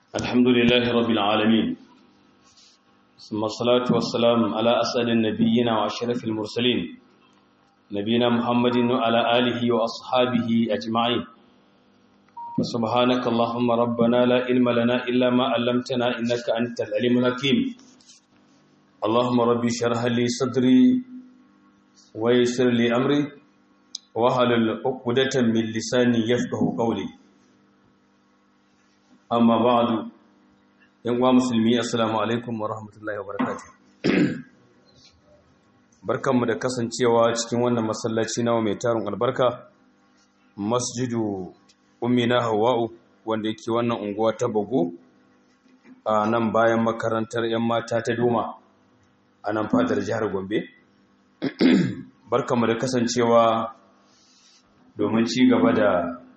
الحمد لله رب العالمين ثم الصلاة والسلام على أسأل النبيين وأشرف المرسلين نبينا محمد وعلى آله وأصحابه أجمعين فسبحانك اللهم ربنا لا علم لنا إلا ما علمتنا إنك أنت العليم الحكيم اللهم ربي شرح لي صدري ويسر لي أمري وهل عقدة من لساني يفقه قولي amma ba'adu yan uwa musulmi assalamu alaikum wa rahmatullahi wa barakatuh barkanmu da kasancewa cikin wannan masallaci nawa mai tarin albarka masjidu ummina hawa'u wanda yake wannan unguwa ta bago a nan bayan makarantar yan mata ta doma a nan fadar jihar gombe barkanmu da kasancewa domin ci gaba da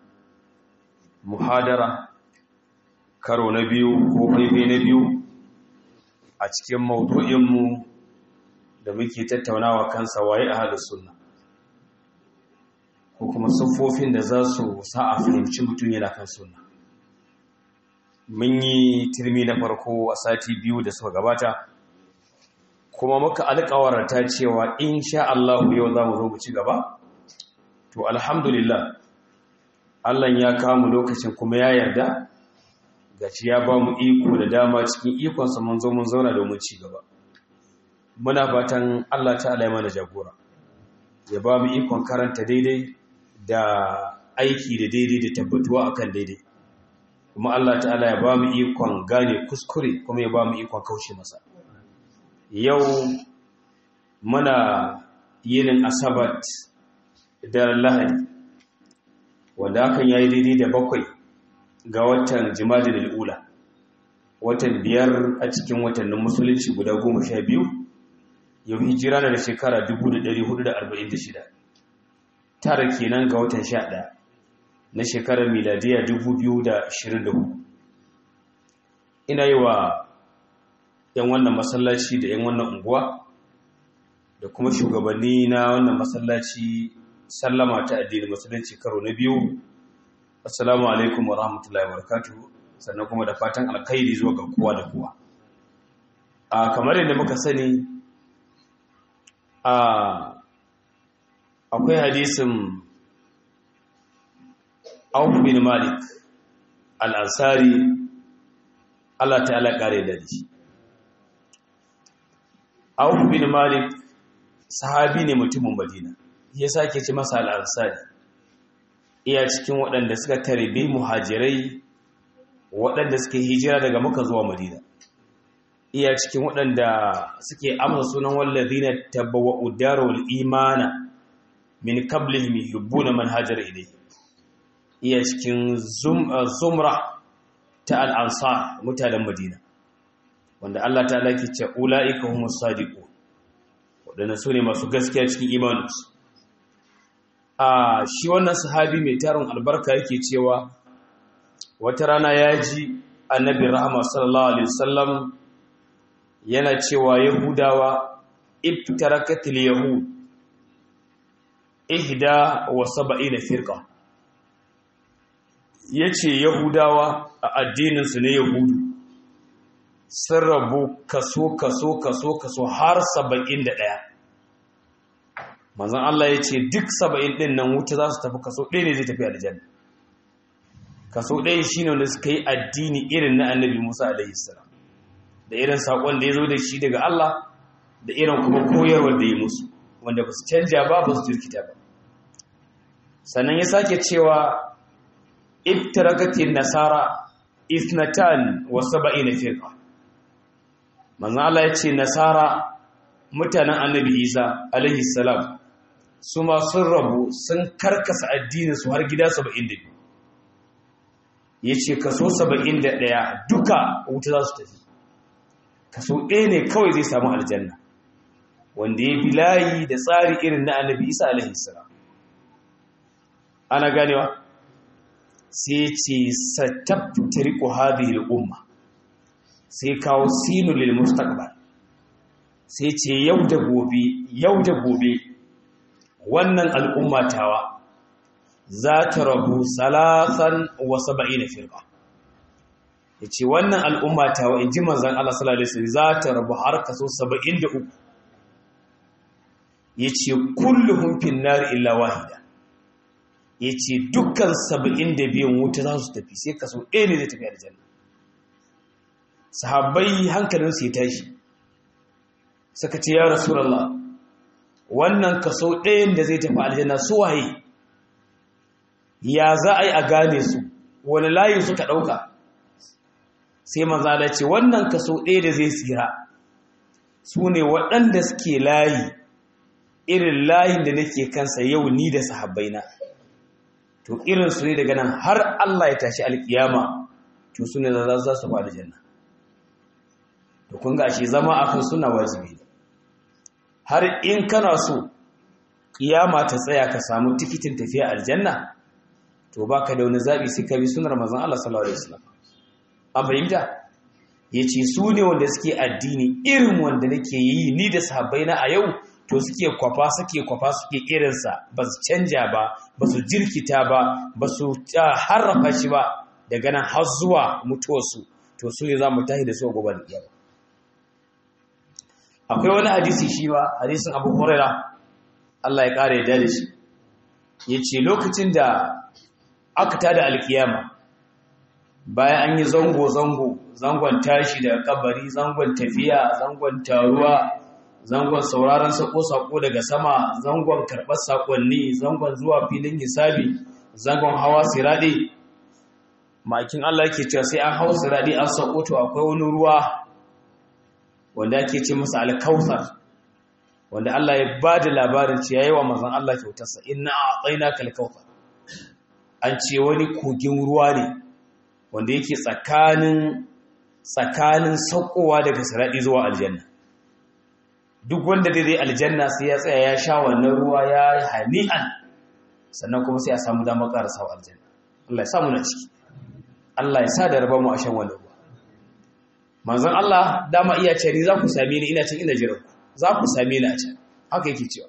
muhadara karo na biyu ko faifai na biyu a cikin maudu'inmu da muke tattaunawa kansa waye a halin sunna ko kuma siffofin da za su sa a fahimci mutum yana kan sunna mun yi turmi na farko a sati biyu da suka gabata kuma muka alƙawarta cewa in sha Allah yau za mu zo mu ci gaba to alhamdulillah Allah ya kawo lokacin kuma ya yarda gaci ya ba mu iko da dama cikin ikonsa mun zo mun zauna domin ci gaba muna fatan Allah ta'ala ya mana jagora ya ba mu ikon karanta daidai da aiki da daidai da tabbatuwa akan daidai kuma Allah ta'ala ya ba mu ikon gane kuskure kuma ya ba mu ikon kaushe masa yau muna yinin asabat da lahadi wanda hakan yayi daidai da bakwai ga watan jimadin al'ula watan biyar a cikin watannin musulunci guda goma sha biyu yau hijira na da shekara 1446 tara kenan ga watan sha ɗaya na shekarar miladiya 2024 ina yi wa 'yan wannan masallaci da 'yan wannan unguwa da kuma shugabanni na wannan masallaci sallama ta addinin musulunci karo na biyu assalamu alaikum wa rahmatullahi wa barakatuhu sannan kuma da fatan alkhairi zuwa ga kowa da kowa a kamar yadda muka sani a akwai hadisin Auf bin Malik al-Ansari Allah ta'ala kare da shi Auf bin Malik sahabi ne mutumin Madina ya sake ci masa al-Ansari iya cikin waɗanda suka tarbe muhajirai waɗanda suke hijira daga maka zuwa madina iya cikin waɗanda suke amsa sunan wallazina tabawwa'u darul imana min qablihim yuhibbuna man hajara ilayhi iya cikin zumra ta al-ansar mutanen madina wanda Allah ta'ala ke ce ulaika humus sadiqun waɗanda su ne masu gaskiya cikin imaninsu a shi wannan sahabi mai tarin albarka yake cewa wata rana ya ji annabi rahama sallallahu alaihi wasallam yana cewa yahudawa ibtarakatil yahud ihda wa sab'ina firqa yace yahudawa a addinin su ne yahudu sun rabu kaso kaso kaso kaso har 71 manzon Allah ya ce duk saba'in ɗin nan wuta za su tafi kaso ɗaya ne zai tafi aljanna kaso ɗaya shi ne wanda suka yi addini irin na annabi musa alaihi salam da irin saƙon da ya zo da shi daga Allah da irin kuma koyarwar da ya musu wanda ba su canja ba ba su jirkita ba sannan ya sake cewa ibtarakatin nasara isnatan wa saba'ina firqa manzon Allah ya ce nasara mutanen annabi isa alaihi salam su ma sun rabu sun karkasa addininsu har gida 72 ya ce kaso 71 duka wuta za su tafi kaso ɗaya ne kawai zai samu aljanna wanda ya bi layi da tsari irin na annabi isa alaihi salam ana ganewa sai ce sataftariqu hadhihi al-umma sai kawo sinu lil mustaqbal sai ce yau da gobe yau da gobe wannan al'ummatawa za ta rabu salasan wa saba'ina firqa yace wannan al'umma ta wa inji manzon Allah sallallahu alaihi wasallam za ta rabu har kaso 73 yace kulluhum fin nar illa wahida yace dukkan 72 wuta za su tafi sai kaso ɗaya ne zai tafi aljanna sahabbai hankalinsu ya tashi suka ce ya rasulullah wannan kaso ɗayan da zai tafi aljanna su waye ya za a yi a gane su wani layi suka ɗauka sai manzala ce wannan kaso ɗaya da zai tsira su ne waɗanda suke layi irin layin da nake kansa yau ni da sahabbaina to irin su ne daga nan har Allah ya tashi alkiyama to su ne za su faɗi janna to kun ga shi zama akan suna wajibi har in kana so kiyama ta tsaya ka samu tikitin tafiya aljanna to baka da wani zabi sai ka bi sunnar manzon Allah sallallahu alaihi wasallam an fahimta yace su ne wanda suke addini irin wanda nake yi ni da sahabbaina a yau to suke kwafa suke kwafa suke irinsa ba su canja ba ba su jirkita ba ba su harrafa shi ba daga nan har zuwa mutuwarsu to su ne za mu tahi da su a gobe da kiyama akwai wani hadisi shi ba hadisin abu huraira Allah ya ƙara yadda da shi ya ce lokacin da aka tada alkiyama bayan an yi zango-zango zangon tashi da kabari zangon tafiya zangon taruwa zangon sauraron sako-sako daga sama zangon karɓar sakonni zangon zuwa filin hisabi zangon hawa siraɗe makin Allah ke cewa sai an hau siraɗe an sako to akwai wani ruwa wanda ake ce masa alkautsar wanda Allah ya ba da labarin ce yayi wa manzon Allah kyautarsa inna a'tainaka alkautsar an ce wani kogin ruwa ne wanda yake tsakanin tsakanin saukowa daga siradi zuwa aljanna duk wanda dai zai aljanna sai ya tsaya ya sha wannan ruwa ya hani'an sannan kuma sai a samu damar karasa aljanna Allah ya samu na ciki Allah ya sa da raba mu a shan wannan ruwa manzon Allah dama iya ce ni za ku same ni ina can ina jiran ku za ku same ni a can haka yake cewa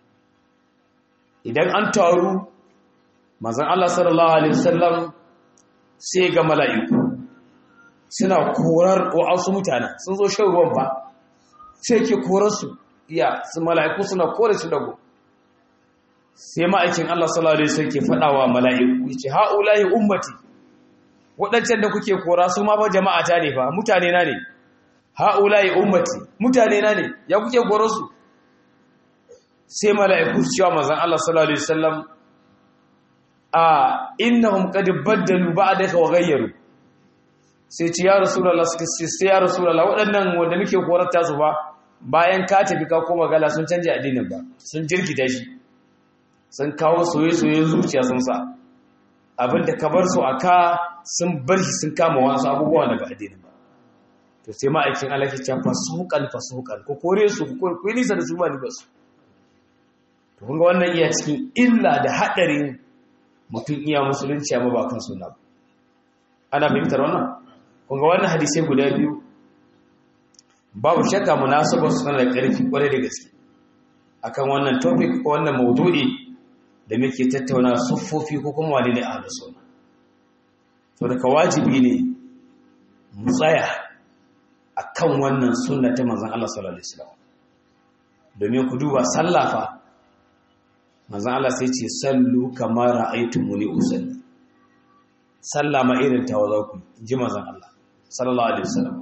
idan an taru manzon Allah sallallahu alaihi wasallam sai ga mala'iku suna korar wa'ansu mutane sun zo shan ruwan ba sai ke korar su iya su mala'iku suna kore su dago sai ma'aikin Allah sallallahu alaihi wasallam ke faɗawa mala'iku yace ha'ulahi ummati waɗancan da kuke kora su ma fa jama'a ta ne fa mutane na ne ha'ula'i ummati mutane na ne ya kuke kora su sai mala'iku su cewa manzon Allah sallallahu alaihi wasallam a innahum qad baddalu ba'daka wa ghayyaru sai ce ya rasulullah sai ya rasulullah waɗannan wanda muke korar ta su fa bayan ka tafi ka koma gala sun canja addinin ba sun jirkita shi sun kawo soye-soye zuciya sun sa abinda ka bar su aka sun bar shi sun kama wasu abubuwa daga addinin ba to sai ma'aikin Allah ke cewa fasukan fasukan ko kore su ko ko nisa da su ba ni ba su to kun ga wannan iya cikin illa da hadarin mutum iya musulunci amma ba kan sunna ba ana fahimtar wannan kun ga wannan hadisi guda biyu babu shakka munasabar suna da ƙarfi kwarai da gaske akan wannan topic ko wannan maudu'i da muke tattauna siffofi ko kuma wani ne a da sunna to daga wajibi ne mu tsaya akan wannan sunna ta manzon Allah sallallahu alaihi wasallam domin ku duba sallafa manzon Allah sai ce sallu kama ra'aytumuni usalli sallama irin tawaza ku ji manzon Allah sallallahu alaihi wasallam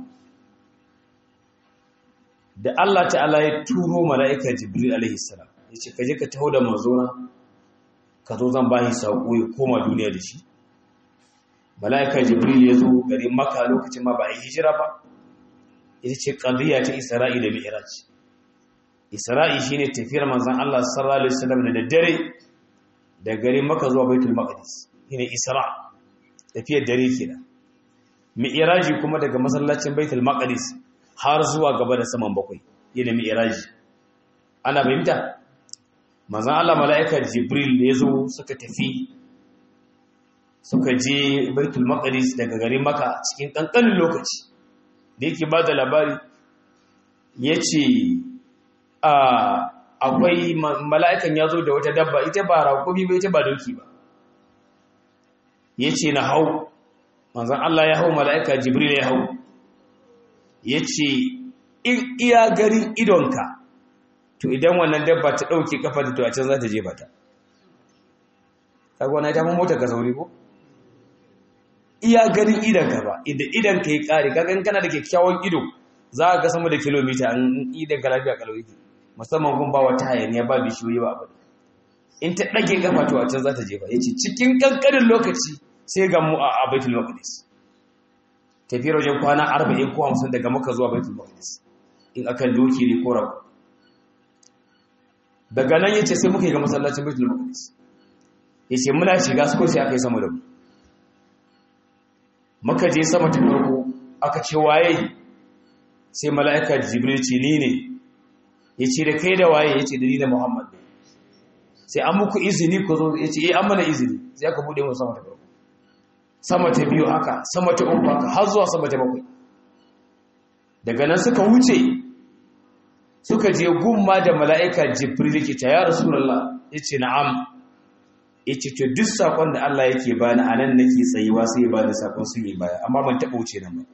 da Allah ta'ala ya turo mala'ika Jibril alaihi salam yace ka je ka taho da manzona ka zo zan bashi sako ya koma duniya da shi mala'ika Jibril ya zo garin Makka lokacin ma ba a hijira ba ita ce qadiya ta Isra'i da Mi'raj Isra'i shine tafiyar manzon Allah sallallahu alaihi wasallam da daddare da garin Makka zuwa Baitul Maqdis shine Isra tafiyar dare kenan Mi'raji kuma daga masallacin Baitul Maqdis har zuwa gaba da saman bakwai yana mi'raji ana fahimta manzon Allah mala'ikar Jibril da yazo suka tafi suka je Baitul Maqdis daga garin Makka cikin kankanin lokaci da yake ba da labari yace a akwai mala'ikan yazo da wata dabba ita ba raƙumi ba ita ba doki ba yace na hau manzon Allah ya hau mala'ika jibril ya hau yace in iya garin idonka to idan wannan dabba ta dauke kafa da to a can za ta je bata kaga wannan ta mun mota ka sauri ko iya garin idonka ba idan idonka ya kare kaga in kana da kyakkyawan ido za ka ga sama da kilomita an idan ka lafiya kalau yake musamman kun ba wata hayaniya ba bishiyoyi ba abu in ta ɗage kafa to a can za ta jefa ya ce cikin ƙanƙanin lokaci sai ga mu a baitul maqdis tafiyar wajen kwana arba'in ko hamsin daga maka zuwa baitul maqdis in akan doki ne ko rabu daga nan yace sai muka yi ga masallacin baitul maqdis yace muna shiga su ko sai aka yi sama da mu muka je sama ta farko aka ce waye sai mala'ika jibril ce ni ne yace da kai da waye yace da ni da muhammad ne sai an muku izini ku zo ya ce eh an mana izini sai aka bude mu sama ta farko sama ta biyu haka sama ta uku haka har zuwa sama ta bakwai daga nan suka wuce suka je gumma da mala'ika jibril yake ta ya rasulullah yace na'am yace to duk sakon da Allah yake bani anan nake tsayuwa sai ba da sakon su yi baya amma ban taba wuce nan ba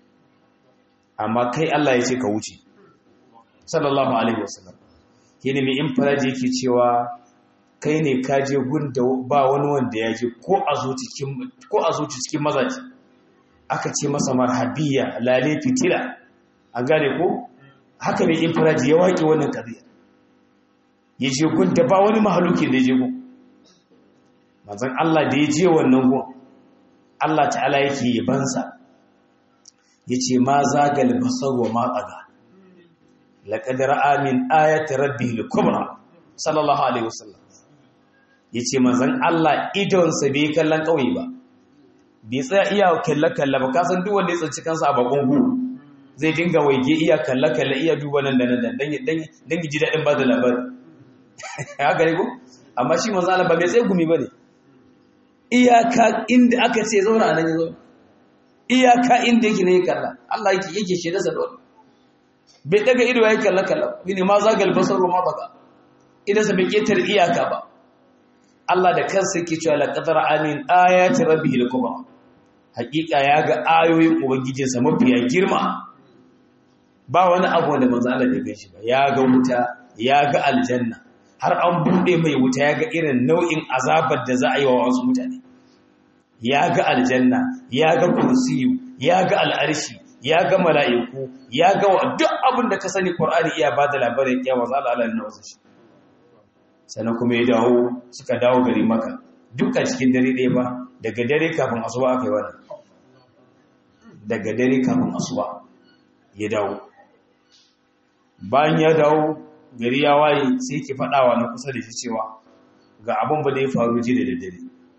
amma kai Allah yace ka wuce sallallahu alaihi wasallam yene mai infaraji yake cewa kai ne ka je gun da ba wani wanda ya je ko a zuci cikin mazaji aka ce masa marhabiya lale fitila an gane ko haka mai infiraji ya waƙe wannan ƙariya ya je gun da ba wani mahalukin da ya je gun mazan Allah da ya je wannan gun Allah ta'ala yake yabansa ya ce ma zagal basar wa ma ƙaga laƙadar amin ayat rabbi kubra sallallahu alaihi wasallam ya ce manzan Allah idonsa bai kallon ƙauye ba bai tsaya iya kalle-kalle ba kasan duk wanda ya tsanci kansa a bakon hu zai dinga waige iya kalle-kalle iya duba nan da nan don ji daɗin ba da labari haka ne ko amma shi manzan Allah ba mai tsaye gumi ba ne iyaka inda aka ce zauna a nan ya zauna iyaka inda yake ne ya kalla Allah yake yake shaida sa dole bai daga ido ya kalle-kalle ne ma zagal basar ma baka idansa bai ketar iyaka ba Allah da kansa yake cewa laqadar amin ayati rabbihil kubra hakika ya ga ayoyin ubangijinsa mafiya girma ba wani abu da manzo Allah bai gaishe ba ya ga wuta ya ga aljanna har an bude mai wuta ya ga irin nau'in azabar da za a yi wa wasu mutane ya ga aljanna ya ga kursiyu ya ga al'arshi ya ga mala'iku ya ga duk abin da ka sani Qur'ani iya bada labarin kiyama za Allah Allah ne wasu shi sannan kuma ya dawo suka dawo gari maka duka cikin dare ɗaya ba daga dare kafin asuba aka yi wannan daga dare kafin asuba ya dawo bayan ya dawo gari ya waye sai ke faɗawa na kusa da shi cewa ga abin ba da ya faru ji da daddare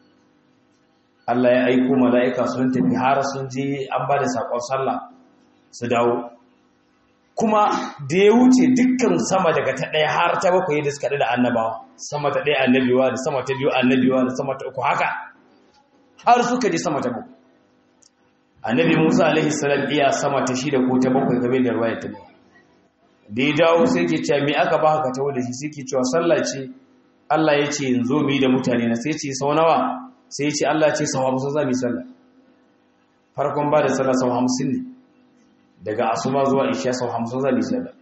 Allah ya aiko mala'ika sun tafi har sun je an ba da saƙon sallah su dawo kuma da ya wuce dukkan sama daga ta ɗaya har ta bakwai da suka da annabawa sama ta ɗaya annabiwa da sama ta biyu annabiwa da sama ta uku haka har suka je sama ta bakwai annabi musa alaihi salam iya sama ta shida ko ta bakwai game da ruwayar ta da ya dawo sai ke cewa me aka ba haka ta wadda shi sai ke cewa sallah ce Allah ya ce in zo mu yi da mutane na sai ce sau nawa sai ya ce Allah ya ce sau hamsin za mu yi sallah farkon ba da sallah sau hamsin ne daga asuba zuwa isha sau hamsin za mu yi sallah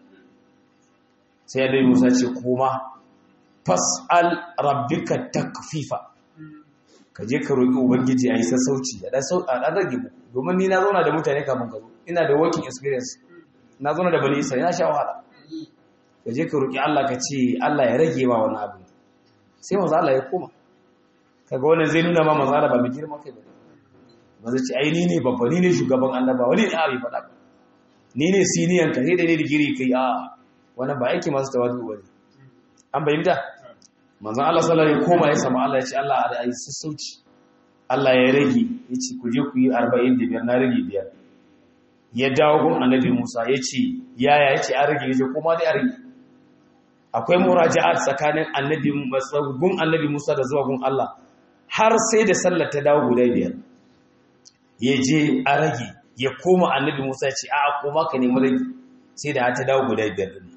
sai ya dai musa ce kuma fas'al rabbika takfifa ka je ka roƙi ubangiji a yi sassauci a ɗan rage mu domin ni na zauna da mutane kafin ka zo ina da working experience na zauna da bani isa yana sha wahala ka je ka roƙi Allah ka ce Allah ya rage ma wani abu sai maza Allah ya koma kaga wannan zai nuna ma maza Allah ba mai girma kai ba ba zai ce ai ni ne babba ni ne shugaban annaba wani ne abi faɗa ba ni ne siniyan ka sai da ne digiri kai a wannan ba aiki masu tawadu ba ne an bayyana manzon Allah sallallahu alaihi koma ya sama Allah ya ce Allah a yi sassauci Allah ya rage ya ce ku je ku yi 45 na rage biyar ya dawo gun annabi Musa ya ce yaya ya ce an rage ya ce kuma dai a rage akwai muraja'at tsakanin annabi gun annabi Musa da zuwa gun Allah har sai da sallar ta dawo guda biyar ya je a rage ya koma annabi Musa ya ce a koma ka nemi rage sai da ta dawo guda biyar din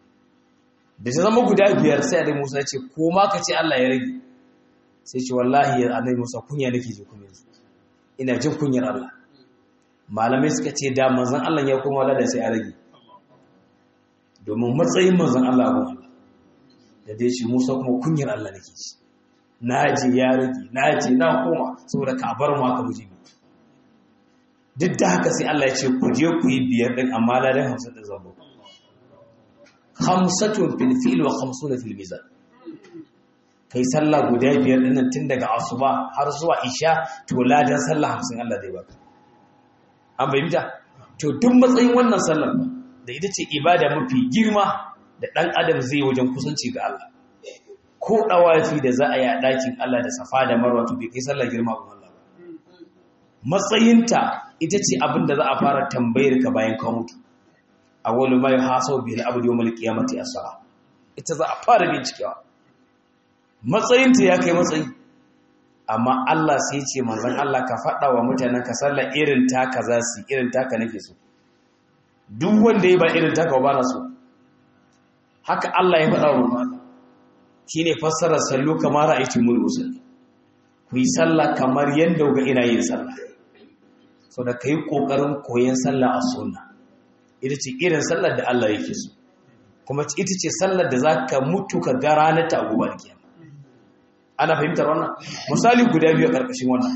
da ta zama guda biyar sai annabi Musa ya ce koma ka ce Allah ya rage sai ce wallahi annabi Musa kunya nake ji kunya ina jin kunyar Allah malamai suka ce da manzon Allah ya koma da sai a rage domin matsayin manzon Allah abun Allah da dai shi Musa kuma kunyar Allah nake shi naje ya rage naje na koma saboda ka bar mu aka muje duk da haka sai Allah ya ce ku je ku yi biyar din amma ladan 50 din zambo khamsatun fil fil wa khamsuna fil mizan kai sallah guda biyar din nan tun daga asuba har zuwa isha to ladan sallah 50 Allah zai baka an bayyana to duk matsayin wannan sallar ba da ita ce ibada mafi girma da ɗan adam zai wajen kusanci ga Allah ko ɗawafi da za a yi a ɗakin Allah da safa da marwa to bai kai sallar girma ga Allah matsayinta ita ce abin da za a fara tambayar ka bayan ka mutu awwalu ma yuhasabu bil abdi yawmal qiyamati as-salah ita za a fara bincikewa matsayinta ya kai matsayi amma Allah sai ce manzon Allah ka faɗa wa mutanen ka sallar irin taka za su irin taka nake so duk wanda ya ba irin taka ba na so haka Allah ya faɗa wa manzon shine fassarar sallu kamar ra'ayti mul usul ku yi sallah kamar yadda ga ina yin sallah so da kai kokarin koyon sallah a sunna ita ce irin sallar da Allah yake so kuma ita ce sallar da zaka mutu ka ga ranar ta abubuwa kiyama ana fahimtar wannan misali guda biyu a ƙarƙashin wannan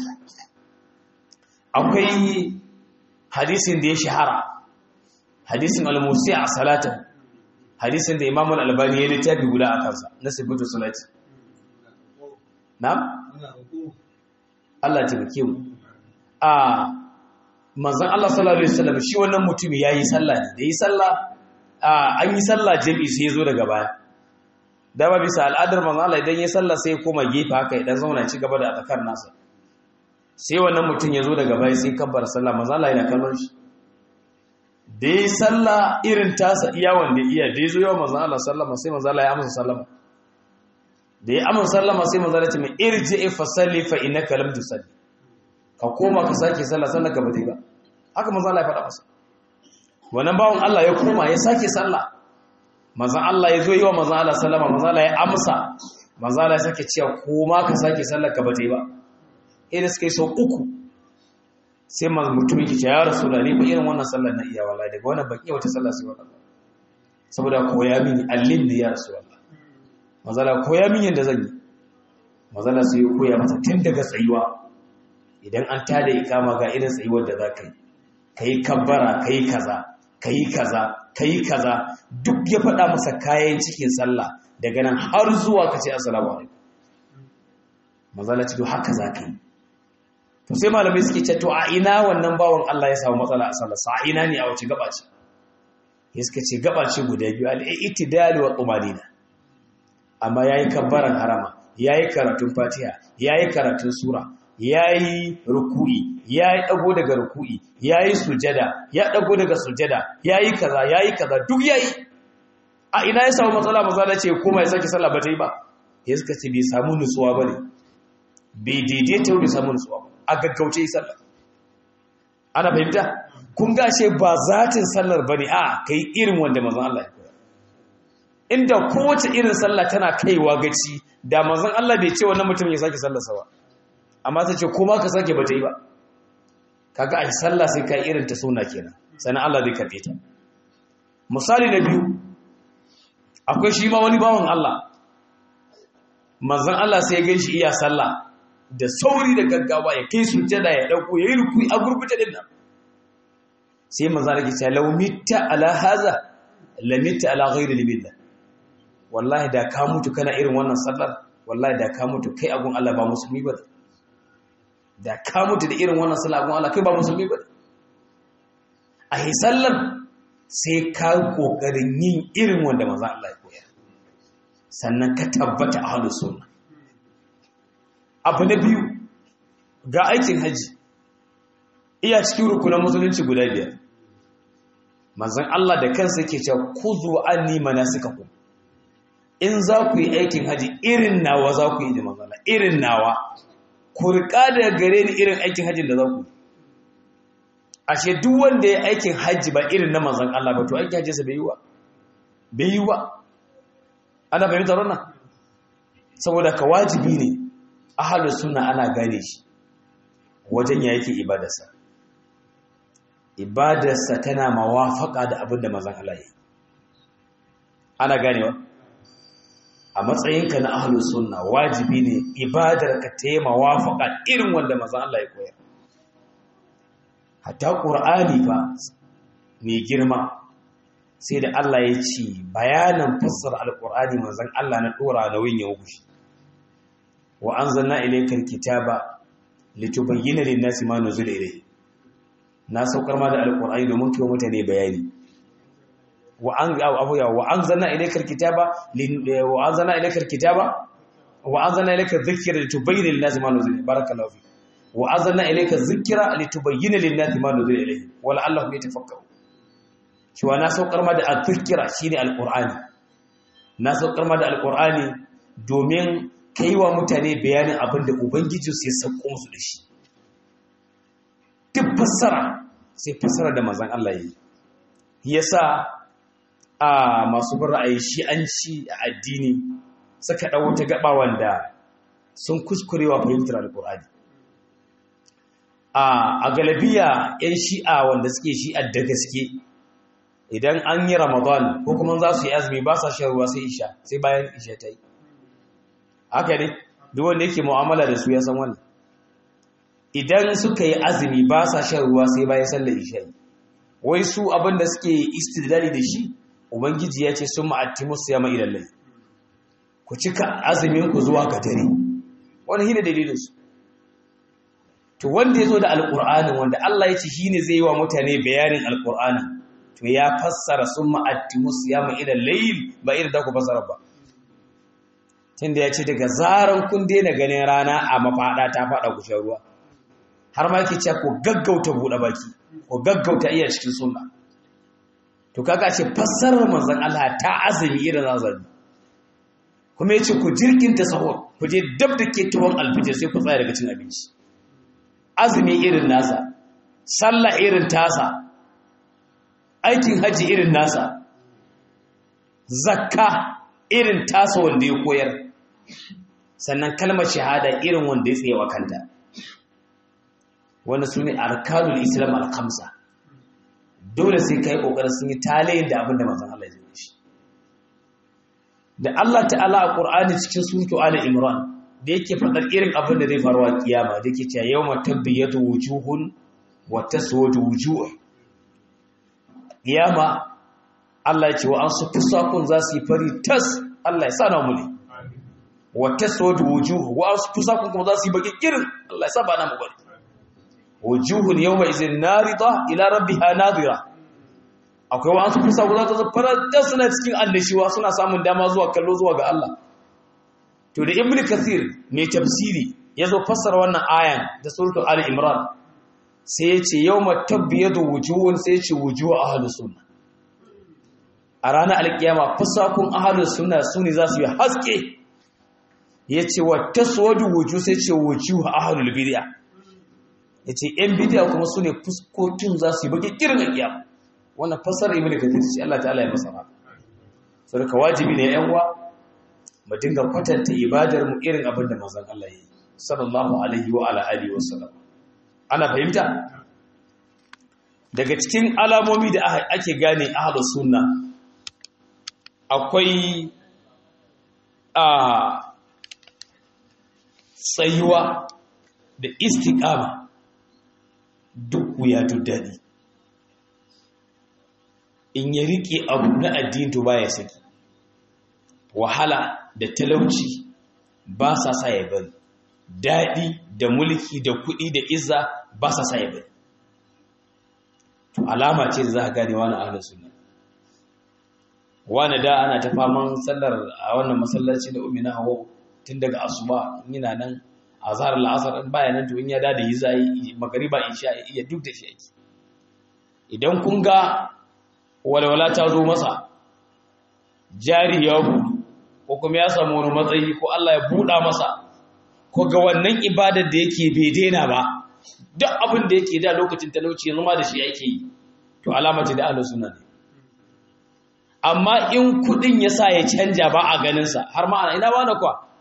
akwai hadisin da ya shahara hadisin al-musi a salata hadisin da imam al-albani ya littafi guda a kansa na sibatu salati na'am Allah ta bake mu a manzon Allah sallallahu alaihi wasallam shi wannan mutumi yayi sallah ne da yi sallah an yi sallah jami'i sai ya zo daga baya da ba bisa al'adar manzo Allah idan ya sallah sai ya koma gefe haka idan zauna ci gaba da atakar nasa sai wannan mutum ya zo daga baya sai kabbar sallah manzo Allah yana kallon shi da ya sallah irin tasa iya wanda iya da ya zo yawan manzo Allah sallama sai manzo Allah ya amsa sallama da ya amsa sallama sai manzo Allah ya ce mai irji fa salli fa innaka lam tusalli ka koma ka sake sallah sallah ka bata yi ba haka manzo Allah ya faɗa masa wannan bawon Allah ya koma ya sake sallah manzan Allah ya zo yi wa manzan Allah sallama manzan Allah ya amsa manzan Allah ya sake cewa ko ma ka sake sallar ka bata yi ba idan suka yi sau uku sai mutum yake ce ya rasu da ni ba irin wannan sallar na iya wallahi daga wannan ban iya wata sallar sai wannan saboda koya mini allin ne ya rasu wallahi manzan Allah koya mini yadda zan yi manzan Allah sai ya koya masa tun daga tsayuwa idan an tada ikama ga irin tsayuwar da za ka yi ka yi kabbara ka yi kaza ka yi kaza ka yi kaza duk ya faɗa masa kayan cikin sallah daga nan har zuwa ka ce assalamu alaikum mazala ce haka za ka yi to sai malamai suke ce to a ina wannan bawan Allah ya samu matsala a sallah sa ina ne a wace gaba ce ya suka ce gaba ce guda biyu al-i'tidal wa tumanina amma yayi kabbaran harama yayi karatun fatiha yayi karatun sura yayi ruku'i yayi dago daga ruku'i yayi sujada ya dago daga sujada yayi kaza yayi kaza duk yayi a ina ya samu matsala maza da ce kuma ya saki sallah ba ta yi ba ya suka ce bai samu nutsuwa ba ne bai daidaita bai samu nutsuwa ba a gaggauce yi sallah ana fahimta kun gashe ba zatin sallar ba ne a kai irin wanda mazan Allah ya koya inda kowace irin sallah tana kaiwa gaci da mazan Allah bai ce wannan mutum ya sake sallarsa ba amma ta ce kuma ka sake ba ta yi ba kaga ai sallah sai ka irin ta suna kenan sannan Allah zai karbe ta misali na biyu akwai shi ma wani bawan Allah manzon Allah sai ya gan shi iya sallah da sauri da gaggawa ya kai sujjada ya dauko yayi ruku'i a gurguje din nan sai manzon Allah ya ce law mitta ala haza la mitta ala ghairi libillah wallahi da ka mutu kana irin wannan sallar wallahi da ka mutu kai agun Allah ba musulmi ba da ka mutu da irin wannan sallar agun Allah kai ba musulmi ba a sallar sai ka kokarin yin irin wanda manzon Allah ya koyar sannan ka tabbata a halin sunna abu na biyu ga aikin haji iya cikin rukunan musulunci guda biyar manzon Allah da kansa yake cewa kuzu anni manasikakum in za ku yi aikin haji irin nawa za ku yi da manzon Allah irin nawa ku riƙa daga gare ni irin aikin hajjin da za ku ashe duk wanda ya aikin hajji ba irin na manzon Allah ba to aikin hajjinsa bai yi wa bai yi wa ana fahimtar wannan saboda ka wajibi ne ahalus sunna ana gane shi wajen ya yake ibadarsa ibadarsa tana mawafaka da abin da mazan Allah yi ana ganewa a matsayinka na ahlus sunna wajibi ne ibadarka ta yi mawafaka irin wanda mazan Allah ya koyar hatta qur'ani fa mai girma sai da Allah ya ce bayanan fassara alqur'ani manzon Allah na dora nauyin ya wuce wa anzalna ilaykal kitaba litubayyana lin-nasi ma nuzila ilayhi na saukar ma da alqur'ani domin kai mutane bayani wa an abuya wa anzalna ilaykal kitaba wa anzalna ilaykal kitaba wa anzalna ilayka dhikra litubayyana lin-nasi ma nuzila barakallahu fi wa anzalna ilayka dhikra litubayyana lin-nasi ma nuzila ilayhi wa la'allahum yatafakkarun cewa na saukar ma da al-dhikra shine alqur'ani na saukar ma da alqur'ani domin kai wa mutane bayanin abin da Ubangiji su ya sauko musu da shi. Duk fassara sai fassara da mazan Allah ya yi. Ya sa a masu bin ra'ayi shi an ci a addini suka ɗau wata gaba wanda sun kuskurewa fahimtar alƙur'ani. A galabiya 'yan shi'a wanda suke shi'a da gaske idan an yi Ramadan ko kuma za su yi azumi ba sa shan ruwa sai isha sai bayan isha ta yi. haka ne duk wanda yake mu'amala da su ya san wannan idan suka yi azumi ba sa shan ruwa sai bayan sallar isha'i wai su abin da suke istidlali da shi ubangiji ya ce sun ma'attimus ya mai lallai ku cika azumin ku zuwa ga dare wani hina dalilin su to wanda ya zo da alƙur'anin wanda Allah ya ce shine zai yi wa mutane bayanin alƙur'anin to ya fassara sun ma'attimus ya mai lallai ba irin da ku fassara ba tunda ya ce daga zaran kun daina ganin rana a mafaɗa ta faɗa ku shan ruwa har ma yake cewa ko gaggauta buɗe baki ko gaggauta iya cikin sunna to kaga ce fassarar manzon Allah ta azumi irin azumi kuma yace ku jirkinta sahur ku je dab da ke tuwon alfijir sai ku tsaya daga cin abinci azumi irin nasa sallah irin tasa aikin haji irin nasa zakka irin tasa wanda ya koyar sannan kalmar shahada irin wanda ya tsaye wa kanta wanda su ne arkanul islam al-khamsa dole sai kai kokarin sun yi talayin da abin da manzon Allah ya shi da Allah ta'ala a Qur'ani cikin suratu Ali Imran da yake fadar irin abin da zai faru a kiyama da yake cewa yawma tabyatu wujuhun wa taswadu wujuh kiyama Allah ya ce wa an su fusakun za su yi fari tas Allah ya sa na muli wa taswadu wujuh wa an su fusakun kuma za su yi baki kirin Allah ya sa ba na mu bari wujuhun yawma izin narida ila rabbiha nadira akwai wa an su fusakun za ta zafara tas suna cikin annashiwa suna samun dama zuwa kallo zuwa ga Allah to da ibnu kathir mai tafsiri ya zo fassara wannan ayan da suratul ali imran sai ya ce yawma tabyadu wujuhun sai ya ce wujuhu ahlus sunnah a ranar alkiyama fasakun ahalus suna su ne za su yi haske ya ce wa taswadu wuju sai ce wuju a ahalul bidiya ya ce ‘yan bidiya kuma su ne fuskokin za su yi baki kirin alkiyama wannan fasar ibn kathir ce Allah ta'ala ya masa haka sarka wajibi ne yan uwa mu dinga kwatanta ibadar mu irin abin da manzon Allah ya yi sallallahu alaihi wa ala alihi wa sallam ana fahimta daga cikin alamomi da ake gane ahlus sunna akwai a tsayuwa da istiƙama duk wuya duk daɗi in ya riƙe abu na addini to baya saki wahala da talauci ba sa sa ya bari daɗi da mulki da kuɗi da izza ba sa sa ya bari to alama ce da za a gane wani ahlus sunna wani da ana ta faman sallar a wannan masallaci da umina hawa tun daga asuba yana nan a zarar la'asar in baya nan to in ya da yi zai magariba isha iya duk da shi ake idan kun ga walwala ta zo masa jari ya buɗu ko kuma ya samu wani matsayi ko Allah ya buɗa masa ko ga wannan ibadar da yake bai daina ba duk abin da yake da lokacin talauci yanzu ma da shi yake yi to alama ce da ahlus sunna ne amma in kudin ya sa ya canja ba a ganinsa har ma ina ba na kwa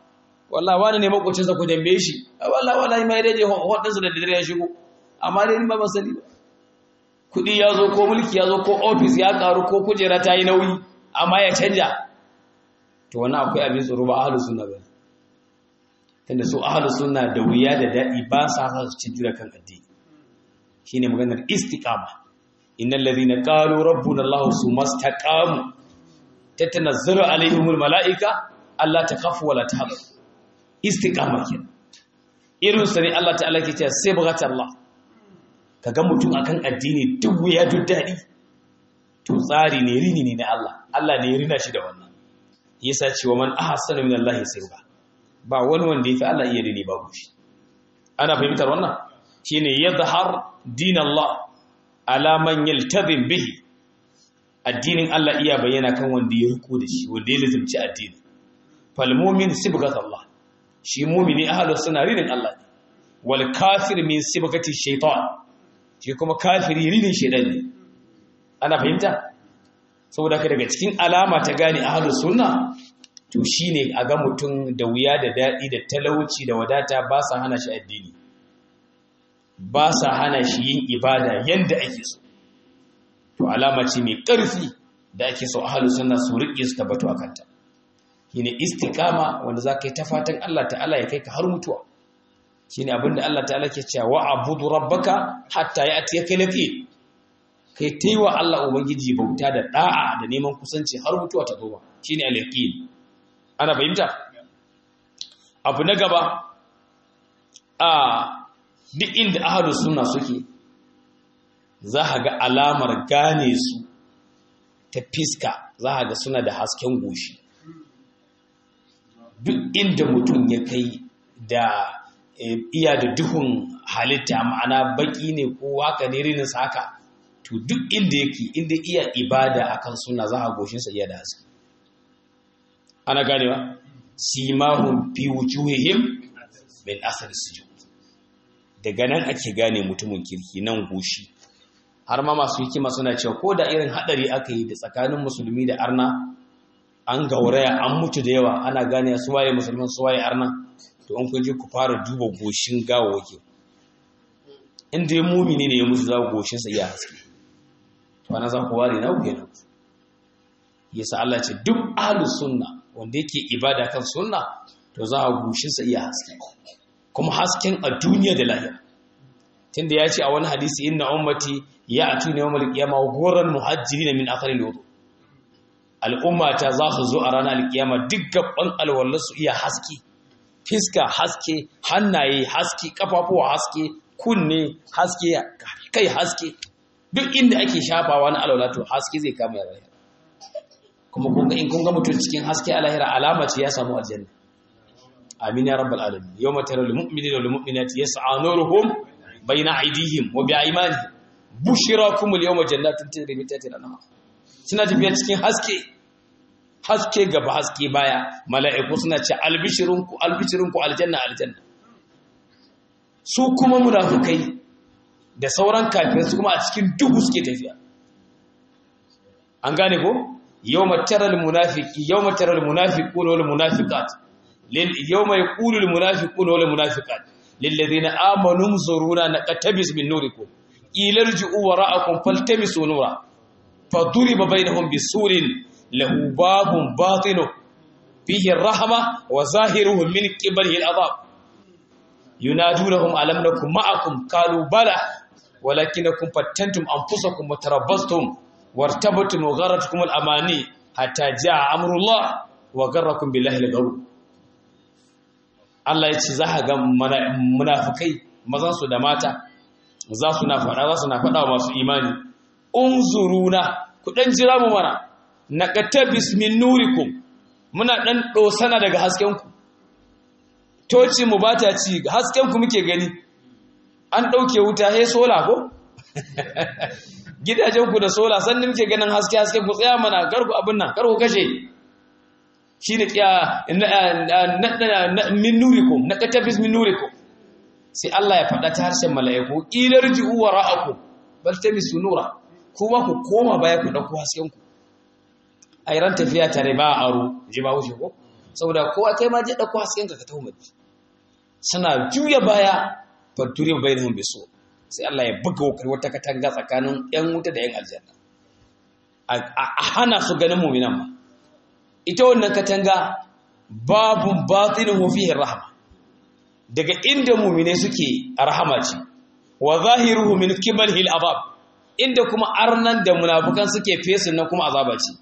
wallahi wani ne makocin sa ku dambe shi wallahi wallahi mai daje hodin sa da dare ya shigo amma dai ni ba ban sani ba kudi ya zo ko mulki ya zo ko office ya karu ko kujera ta yi nauyi amma ya canja to wannan akwai abin tsoro ba ahlus sunna ba tunda su ahlus sunna da wuya da dadi ba sa su cin jira kan addini shine maganar istiqama innal ladhina qalu rabbuna allah sumastaqamu tatanazzalu alaihimul malaika alla takhafu wala tahzanu istiqama kenan irin sa ne Allah ta'ala ke cewa sibghatallah kaga mutum akan addini duk wuya duk dadi to tsari ne rini ne na Allah Allah ne ya rina shi da wannan yasa cewa man ahsana min Allah sirba ba wani wanda yafi Allah iya rini babu shi ana fahimtar wannan shine yadhhar din Allah ala man yaltazim bihi addinin Allah iya bayyana kan wanda ya riko da shi wanda ya lazimci addini fal mu'min sibghat Allah shi mu'mini ahlus sunna rinin Allah ne wal kafir min sibghati shaytan shi kuma kafiri rinin shaytan ne ana fahimta saboda ka daga cikin alama ta gane ahlus sunna to shine a ga mutum da wuya da dadi da talauci da wadata ba sa hana shi addini ba sa hana shi yin ibada yanda ake so to alama ce mai ƙarfi da ake so ahlus sunna su riƙe su tabbatu akan ta shine istiqama wanda zaka yi ta fatan Allah ta'ala ya kai ka har mutuwa shine abinda Allah ta'ala ke cewa wa abudu rabbaka hatta ya'tiyaka yaqin kai ta yi wa Allah Ubangiji bauta da ɗa'a da neman kusanci har mutuwa ta zo shi ne alaƙin ana fahimta abu na gaba a duk inda ahalu suna suke za a ga alamar gane su ta fiska za a ga suna da hasken goshi duk inda mutum ya kai da iya da duhun halitta ma'ana baki ne ko haka ne rininsa haka to duk inda yake inda iya ibada akan suna za a goshinsa iya da haske ana ganewa simahum fi wujuhihim min athar sujud daga nan ake gane mutumin kirki nan goshi har ma masu hikima suna cewa ko da irin hadari aka yi da tsakanin musulmi da arna an gauraya an mutu da yawa ana gane su waye musulman su waye arna to an kun je ku fara duba goshin gawawaki inda ya mumini ne ya mutu za goshinsa iya haske to ana za ku ware na ku kenan yasa Allah ce duk ahlus sunna wanda yake ibada kan sunna to za a gushin sa iya haske kuma hasken a duniya da lahira tunda ya ce a wani hadisi inna ummati ya'tuna yawmal qiyamah ghurran muhajjirin min athari al-wudu al'umma ta za su zo a ranar alkiyama duk gaban alwallar su iya haske fiska haske hannaye haske kafafuwa haske kunne haske kai haske duk inda ake shafawa na alwala to haske zai kama ya lahira kuma kun ga in kun ga mutum cikin haske a lahira alama ce ya samu aljanna amin ya rabbal alamin yawma taral mu'minina wal mu'minati yas'a nuruhum bayna aydihim wa bi'aymanihim bushirakum al yawma jannatin tajri min tahtiha al-anhar suna tafiya cikin haske haske gaba haske baya mala'iku suna ce albishirunku albishirunku aljanna aljanna su kuma munafikai da sauran kafirai su kuma a cikin duhu suke tafiya an gane ko yawma taral munafiqi yawma taral munafiquna wal munafiqat lil yawma yaqulu al munafiquna wal munafiqat lil ladina amanu zuruna naqtabis min nurikum ilarji'u wara'akum faltamisu nura faduriba bainahum bisurin lahu babun batinu fihi ar-rahma wa zahiruhu min qibalihi al-adab yunadunahum alam nakum ma'akum qalu bala ولكنكم فتنتم أنفسكم وتربصتم وارتبتم وغرتكم الأماني حتى جاء أمر الله وغركم بالله الغرور Allah ya ce za a ga munafukai mazansu da mata za su na faɗa za su na faɗa wa masu imani unzuruna ku ɗan jira mu mana na ƙatabis min nurikum muna ɗan ɗosana daga haskenku toci mu ba ta ci haskenku muke gani an ɗauke wuta he sola ko gidajenku da sola sannan muke ganin haske haske ku tsaya mana karku abin nan karku kashe shi ne min nurikum na katabis min nurikum sai Allah ya faɗa ta harshen mala'iku ilar ji'u wa ra'aku bal tamisu nura kuma ku koma baya ku ɗauko hasken ku ai ran tafiya tare ba aro ji ba wuce ko saboda kowa kai ma je dauko hasken ka ka taho maji suna juya baya fatturi bainahum bisu sai Allah ya buga wakar wata katanga tsakanin yan wuta da yan aljanna a hana su ganin mu'minan ma ita wannan katanga babu batinuhu fihi rahma daga inda mu'mine suke rahama ce wa zahiruhu min qibalihi al-azab inda kuma arnan da munafukan suke fesin nan kuma azaba ce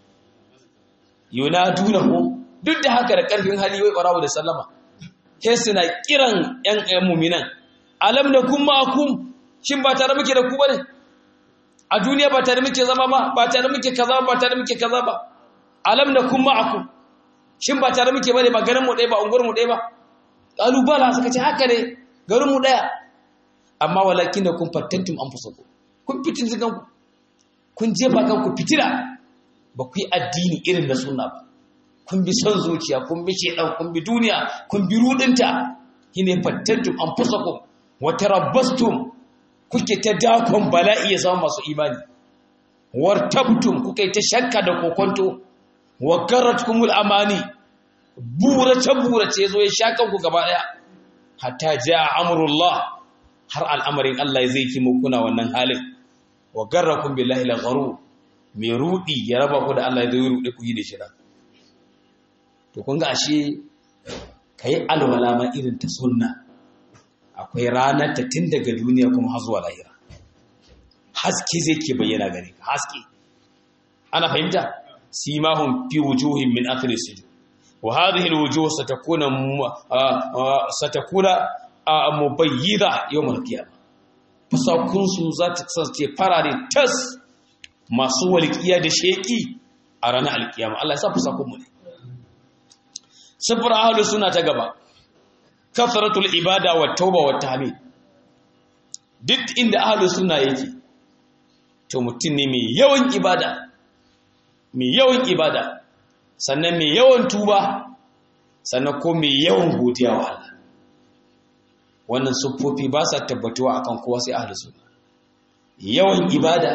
yunadunahu duk da haka da karfin hali wai barawo da sallama sai suna kiran yan yan mu'minan alam nakum ma'akum shin ba tare muke da ku bane a duniya ba tare muke zama ba ba tare muke kaza ba tare muke kaza ba alam nakum ma'akum shin ba tare muke bane ba garin mu ɗaya ba unguwar mu ɗaya ba qalu bala suka ce haka ne garin mu ɗaya amma walakin da kun fattantum anfusakum kun fitin kanku kun jefa kanku fitila ba ku yi addini irin da sunna ba kun bi son zuciya kun bi shedan kun bi duniya kun bi rudinta shine fattantum anfusakum wa tarabbastum kuke ta dakon bala'i ya zama masu imani wartabtum kuke ta shakka da kokonto wa garatkumul amani burace burace zo ya shakan ku gaba daya hatta jaa amrullah har al'amarin Allah zai ki kuna wannan halin wa garrakum billahi al-gharur mai rudi ya raba ku da Allah ya zai rude ku yi da shira to kun ga ashe kai alwala ma irin ta sunna akwai ranar ta tun daga duniya kuma har zuwa lahira haske zai ke bayyana gare ka haske ana fahimta simahum fi wujuhin min athari sujud wa hadhihi al-wujuh satakuna satakuna mubayyida yawm al-qiyamah fasakun su za ta kasance farare tas masu walƙiya da sheki a ranar alkiyama Allah ya sa fasakun mu ne sifar ahlus sunna ta gaba kasratul ibada wa tauba wa tahmid duk inda ahlus sunna yake to mutum ne mai yawan ibada mai yawan ibada sannan mai yawan tuba sannan ko mai yawan godiya wa Allah wannan siffofi ba sa tabbatuwa akan kowa sai ahlus sunna yawan ibada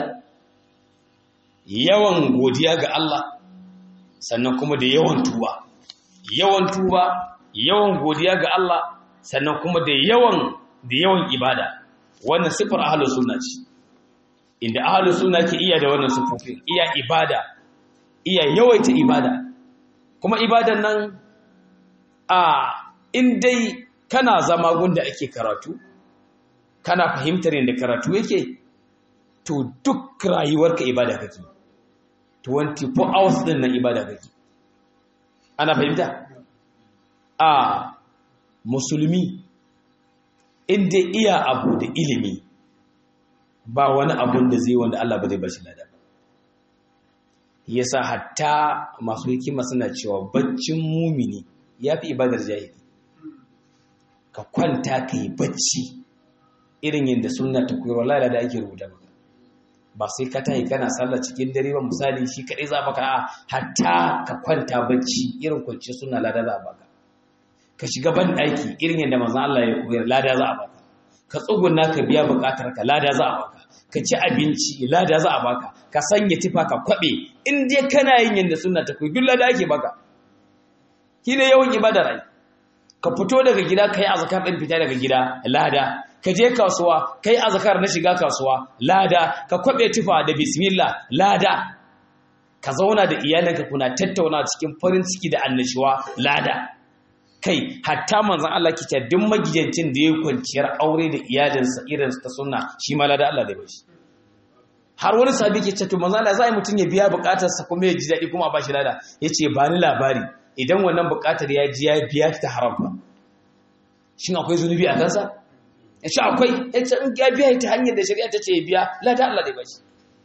yawan godiya ga Allah sannan kuma da yawan tuba yawan tuba yawan godiya ga Allah sannan kuma da yawan da yawan ibada wannan sifar ahlus sunna ce inda ahlus sunna ke iya da wannan sifofin iya ibada iya yawaita ibada kuma ibadan nan a in dai kana zama gunda ake karatu kana fahimtar yadda karatu yake to duk rayuwarka ibada kake 24 hours din nan ibada kake ana fahimta a musulmi inda iya abu da ilimi ba wani abun da zai wanda Allah ba zai bashi lada yasa hatta masu hikima suna cewa baccin mumini yafi ibadar jahili ka kwanta ka yi bacci irin yadda sunna ta koyar wallahi da ake rubuta maka ba sai ka tayi kana sallah cikin dare ba misali shi kadai za baka a hatta ka kwanta bacci irin kwanci suna lada za a baka ka shiga ban daki irin yadda manzon Allah ya koyar lada za a baka ka tsuguna ka biya bukatar ka lada za a baka ka ci abinci lada za a baka ka sanya tifa ka kwabe in dai kana yin yadda sunna ta koyar duk lada ake baka shine yawan ibadar ai ka fito daga gida kai azkar din fita daga gida lada ka je kasuwa kai azkar na shiga kasuwa lada ka kwabe tufa da bismillah lada ka zauna da iyalanka kuna tattauna cikin farin ciki da annashuwa lada kai hatta manzon Allah kice duk magidancin da ya kwanciyar aure da iyalinsa irin ta sunna shi ma lada Allah da bashi har wani sabi ke ce to manzon Allah zai mutun ya biya bukatarsa kuma ya ji dadi kuma ba shi lada yace ba ni labari idan wannan bukatar ya ji ya biya ta haram ba shin akwai zunubi a kansa ya ce akwai ya ce in ya biya ta hanyar da shari'a ta ce ya biya lada Allah dai bashi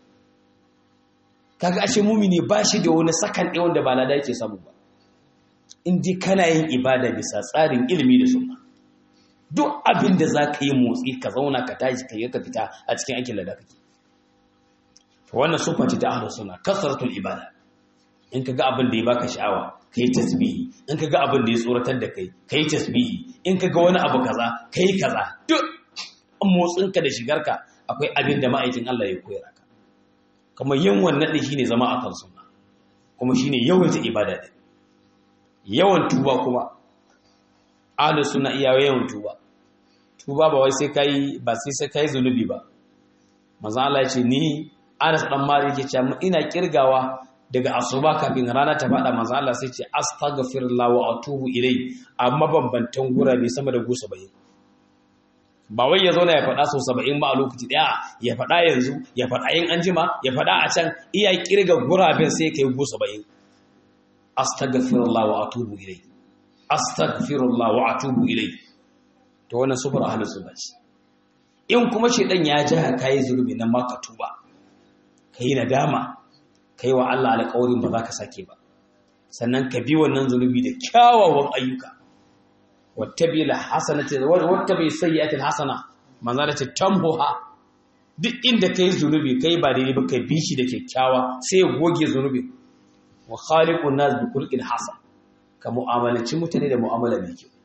kaga ashe mumini ba shi da wani sakan ɗaya wanda ba lada yake samu ba in dai kana yin ibada bisa tsarin ilimi da sunna duk abin da za ka yi motsi ka zauna ka tashi ka yi ka fita a cikin aikin lada kake wannan sufa ce ta ahlus sunna kasratul ibada in ka ga abin da ya baka sha'awa ka yi tasbihi in ka ga abin da ya tsoratar da kai ka yi tasbihi in ka ga wani abu kaza ka yi kaza duk motsinka da shigarka akwai abin da ma'aikin Allah ya koyar ka kuma yin wannan din shine zama akan sunna kuma shine yawaita ibada din yawan tuba kuma ahlus sunna iya yawan tuba tuba ba wai sai kai ba sai sai kai zunubi ba manzo Allah ya ce ni Anas dan Malik yake cewa ina kirgawa daga asuba kafin rana ta fada manzo Allah sai ce astaghfirullah wa atubu ilai amma bambantan gurabe sama da gusa bai ba wai ya zauna ya faɗa sau saba'in ba a lokaci ɗaya ya faɗa yanzu ya faɗa yin anjima ya faɗa a can iya kirga guraben sai kai gusa saba'in astaghfirullah wa atubu ilai astaghfirullah wa atubu ilai to wannan sufur ahlus sunna ce in kuma shedan ya ja ka yi zurbi nan ma ka tuba kai nadama kai wa Allah alƙawarin ba za ka sake ba sannan ka bi wannan zunubi da kyawawan ayyuka wattabi la hasanati wattabi sayyi'ati hasana manzo da tamhuha duk inda kai zunubi kai ba daidai ba kai bi shi da kyakkyawa sai ya goge zunubi wa khaliqun nas bi khulqin hasan ka mu'amalanci mutane da mu'amala mai kyau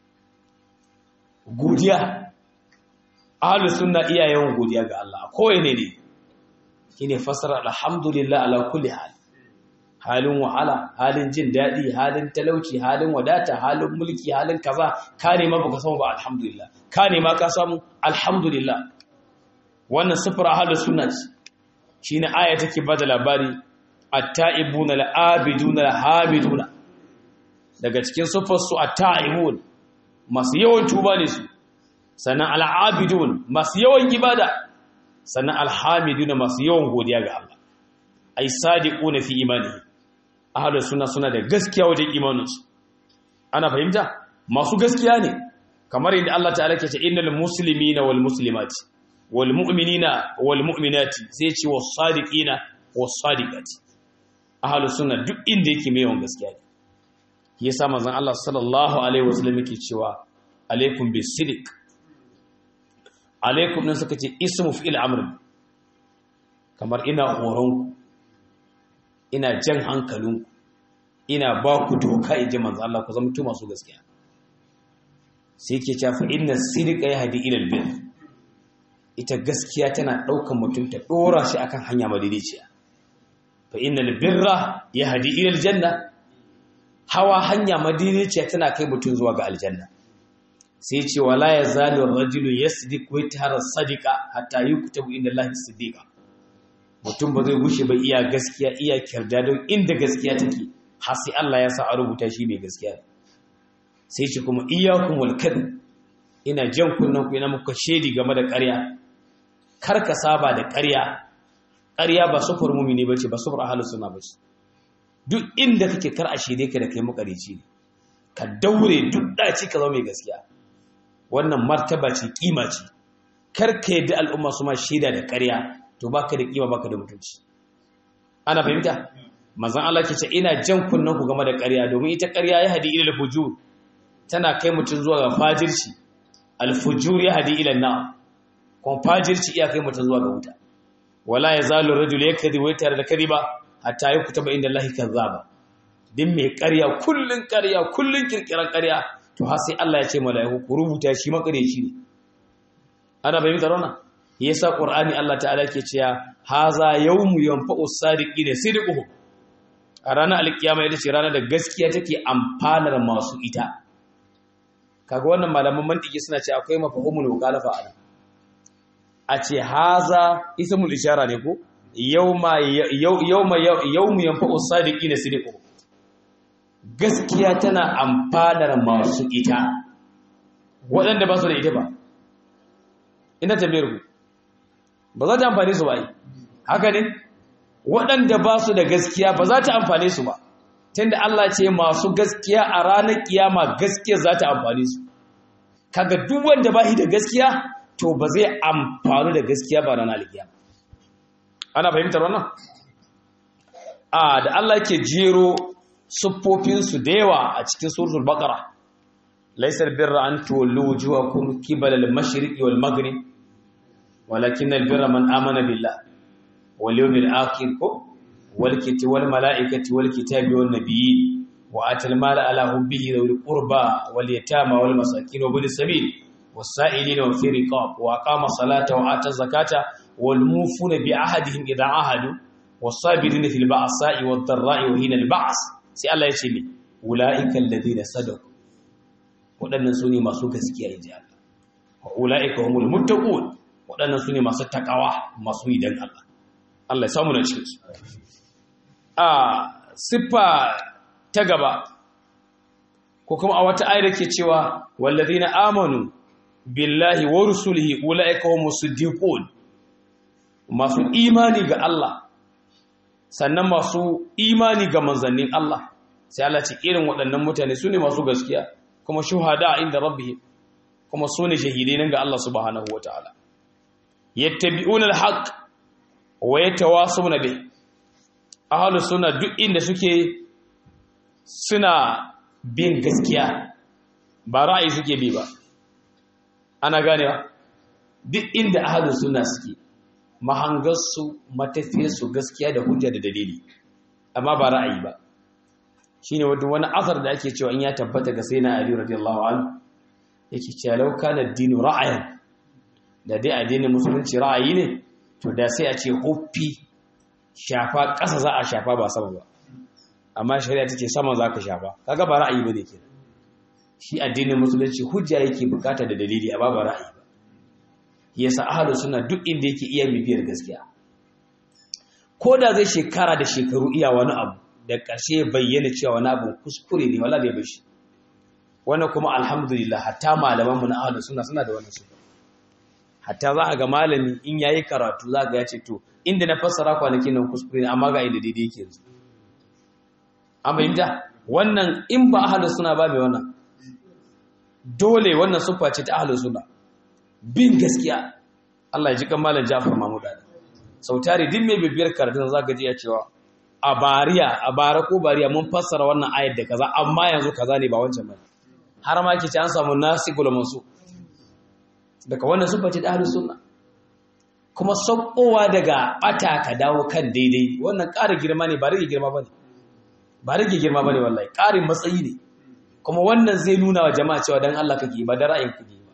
godiya ahlus sunna iya yawan godiya ga Allah ko ne ne shine fasara alhamdulillah ala kulli hal halin wahala halin jin daɗi halin talauci halin wadata halin mulki halin kaza ka nema baka samu ba alhamdulillah ka nema ka samu alhamdulillah wannan sifra ahlus sunna shine aya take bada labari at-ta'ibuna al-abiduna al-hamiduna daga cikin sifar su at-ta'ibun masu yawan tuba ne su sannan al-abidun masu yawan ibada sannan al-hamiduna masu yawan godiya ga Allah ai sadiquna fi imanihi ahlus sunna suna da gaskiya wajen imaninsu ana fahimta masu gaskiya ne kamar yadda Allah ta'ala ke ce innal muslimina wal muslimati wal mu'minina wal mu'minati sai ce was sadiqina was sadiqati ahlus sunna duk inda yake mai yawan gaskiya ne yasa manzon Allah sallallahu alaihi wasallam yake cewa alaikum bisidiq alaikum nan suka ce ismu fi'il amr kamar ina horon ina jan hankalinku ina ba ku doka in ji manzo Allah ku zama tu masu gaskiya sai ke cewa inna sidqa yahdi ila albir ita gaskiya tana daukan mutum ta dora shi akan hanya madidiciya fa innal birra yahdi ila aljanna hawa hanya madidiciya tana kai mutum zuwa ga aljanna sai ce wala yazalu ar-rajulu yasdiq wa yatahara sadiqa hatta yuktabu inda Allah siddiqa mutum ba zai gushe ba iya gaskiya iya kyarda don inda gaskiya take har sai Allah ya sa a rubuta shi mai gaskiya sai ce kuma iyyakum wal kadhib ina jan kunnan ku ina muka shedi game da ƙarya kar ka saba da ƙarya ƙarya ba sufur mumini bace ba sufur ahlus sunna bace duk inda kake kar a shede ka da kai makarici ne ka daure duk daci ka zama mai gaskiya wannan martaba ce kima ce kar ka yadda al'umma su ma shaida da ƙarya to baka da kima baka da mutunci ana fahimta manzon Allah ke ce ina jan kunnen ku game da ƙarya domin ita ƙarya ya hadi ila al-fujur tana kai mutun zuwa ga fajirci al-fujur ya hadi ila an kuma fajirci iya kai mutun zuwa ga wuta wala yazalu ar-rajulu yakdhi wa yatar da kadiba hatta yakutaba inda Allah kazzaba din mai ƙarya kullun ƙarya kullun kirkiran ƙarya to har sai Allah ya ce mala'iku ku rubuta shi makareci ne ana fahimtar wannan yasa qur'ani Allah ta'ala ke cewa haza yawmu yanfa'u sadiqina sidquhum a ranar alkiyama ita ce ranar da gaskiya take amfanar masu ita kaga wannan malaman mantiki suna ce akwai mafahumul mukhalafa a a ce haza ismul ishara ne ko yawma yawma yawmu yanfa'u sadiqina sidquhum gaskiya tana amfanar masu ita waɗanda ba su da ita ba ina tambayar ku ba za ta amfane su ba yi haka ne waɗanda ba su da gaskiya ba za ta amfane su ba tunda Allah ce masu gaskiya a ranar kiyama gaskiya za ta amfane su kaga duk wanda ba shi da gaskiya to ba zai amfanu da gaskiya ba ranar kiyama ana fahimtar wannan a da Allah ke jero siffofinsu da yawa a cikin suratul baqara laysal birra an tuwallu wujuhakum qibala al-mashriqi wal maghrib walakin al-birra man amana billah wal yawmil akhir wal kitabi wal malaikati wal kitabi wan nabiyyin wa atal mala ala hubbihi dhul qurba wal yatama wal masakin wa bil sabil was sa'ilina wa fi riqab wa aqama salata wa ata zakata wal mufuna bi ahadihim idha ahadu was sabirina fil ba'sa'i wad dharra'i wa hina al ba's sai Allah ya ce ni ula'ikan ladina sadaku waɗannan su ne masu gaskiya in ji Allah wa ula'ika humul muttaqun waɗannan su ne masu takawa masu yi dan Allah Allah ya samu na cikin su a siffa ta gaba ko kuma a wata ayar ke cewa wallazina amanu billahi wa rusulihi ula'ika humus siddiqun masu imani ga Allah sannan masu imani ga manzannin Allah sai Allah ce irin waɗannan mutane su ne masu gaskiya kuma shuhada inda rabbihim kuma su ne shahidai nan ga Allah subhanahu wataala yattabi'una al-haqq wa yatawasawna bih ahlus sunna duk inda suke suna bin gaskiya ba ra'ayi suke bi ba ana ganewa duk inda ahlus sunna suke mahangarsu matafiyarsu gaskiya da hujja da dalili amma ba ra'ayi ba shine wani asar da ake cewa in ya tabbata ga sai na Ali radiyallahu anhu yake cewa law kana ad-dinu ra'ayan da dai addinin musulunci ra'ayi ne to da sai a ce huffi shafa ƙasa za a shafa ba sama ba amma shari'a tace sama za ka shafa kaga ba ra'ayi bane kenan shi addinin musulunci hujja yake bukata da dalili amma ba ra'ayi ba yasa ahlus sunna duk inda yake iya bibiyar gaskiya ko da zai shekara da shekaru iya wani abu da ƙarshe bayyana cewa wani abu kuskure ne wala bai bashi wannan kuma alhamdulillah hatta malamanmu na ahlus sunna suna da wannan sifa hatta za a ga malami in yayi karatu za ga ya ce to inda na fassara kwanakin nan kuskure ne amma ga inda daidai yake yanzu an fahimta wannan in ba ahlus sunna ba mai wannan dole wannan sufa ce ta ahlus sunna bin gaskiya Allah ya ji kan malam Ja'far Mahmud Ali sau tare din mai bibiyar karatun za ka ji ya cewa a bariya a bara ko bariya mun fassara wannan ayat da kaza amma yanzu kaza ne ba wancan ba har ma ke ci an samu nasikul masu daga wannan sufa ce da ahlus sunna kuma saukowa daga bata ka dawo kan daidai wannan ƙara girma ne ba rage girma bane ba rage girma bane wallahi ƙarin matsayi ne kuma wannan zai nuna wa jama'a cewa dan Allah kake ba da ra'ayin kake ba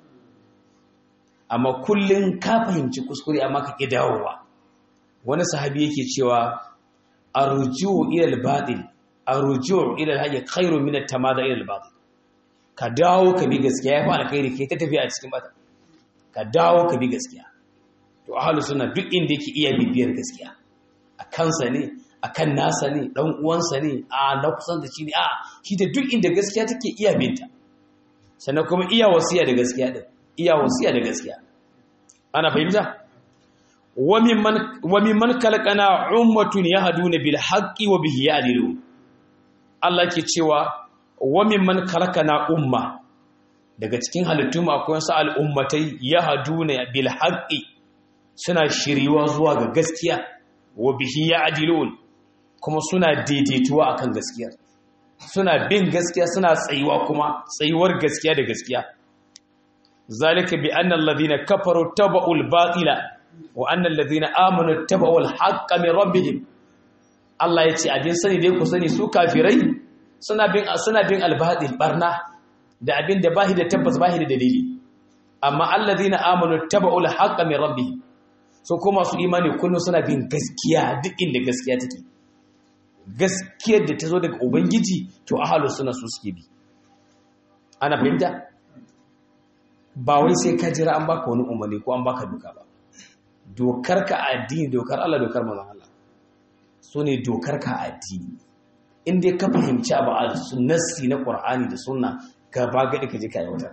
amma kullun ka fahimci kuskure amma ka ki dawowa wani sahabi yake cewa arju'u ila al-batil arju'u ila al-hayy khairu min at-tamada ila al-batil ka dawo ka bi gaskiya yafi alkhairi kai ta tafi a cikin bata ka dawo ka bi gaskiya to ahlus sunna duk inda yake iya bibiyar gaskiya a kansa ne a kan nasa ne dan uwansa ne a na kusan da shi ne a shi da duk inda gaskiya take iya binta sannan kuma iya wasiya da gaskiya din iya wasiya da gaskiya ana fahimta wa mimman kalqana ummatun yahduna bil haqqi wa bihi ya'dilun Allah ke cewa wa mimman kalqana umma daga cikin halittu akwai wasu al'ummatai yahduna bil haqqi suna shiriwa zuwa ga gaskiya wa bihi ya'dilun kuma suna daidaituwa akan gaskiya suna bin gaskiya suna tsayuwa kuma tsayuwar gaskiya da gaskiya zalika bi anna alladhina kafaru taba'ul batila wa anna alladhina amanu taba'ul haqqa min rabbihim Allah yace abin sani dai ku sani su kafirai suna bin suna bin albatil barna da abin da bahi da tabbas bahi da dalili amma alladhina amanu taba'ul haqqa min rabbihim so kuma su imani kullum suna bin gaskiya duk inda gaskiya take gaskiyar da ta zo daga ubangiji to ahalus suna su suke bi ana fahimta ba wai sai ka jira an baka wani umarni ko an baka duka ba dokar ka addini dokar Allah dokar manzon Allah so ne dokar ka addini in dai ka fahimci abu a sunnasi na Qur'ani da sunna ka ba gadi ka je ka yi wata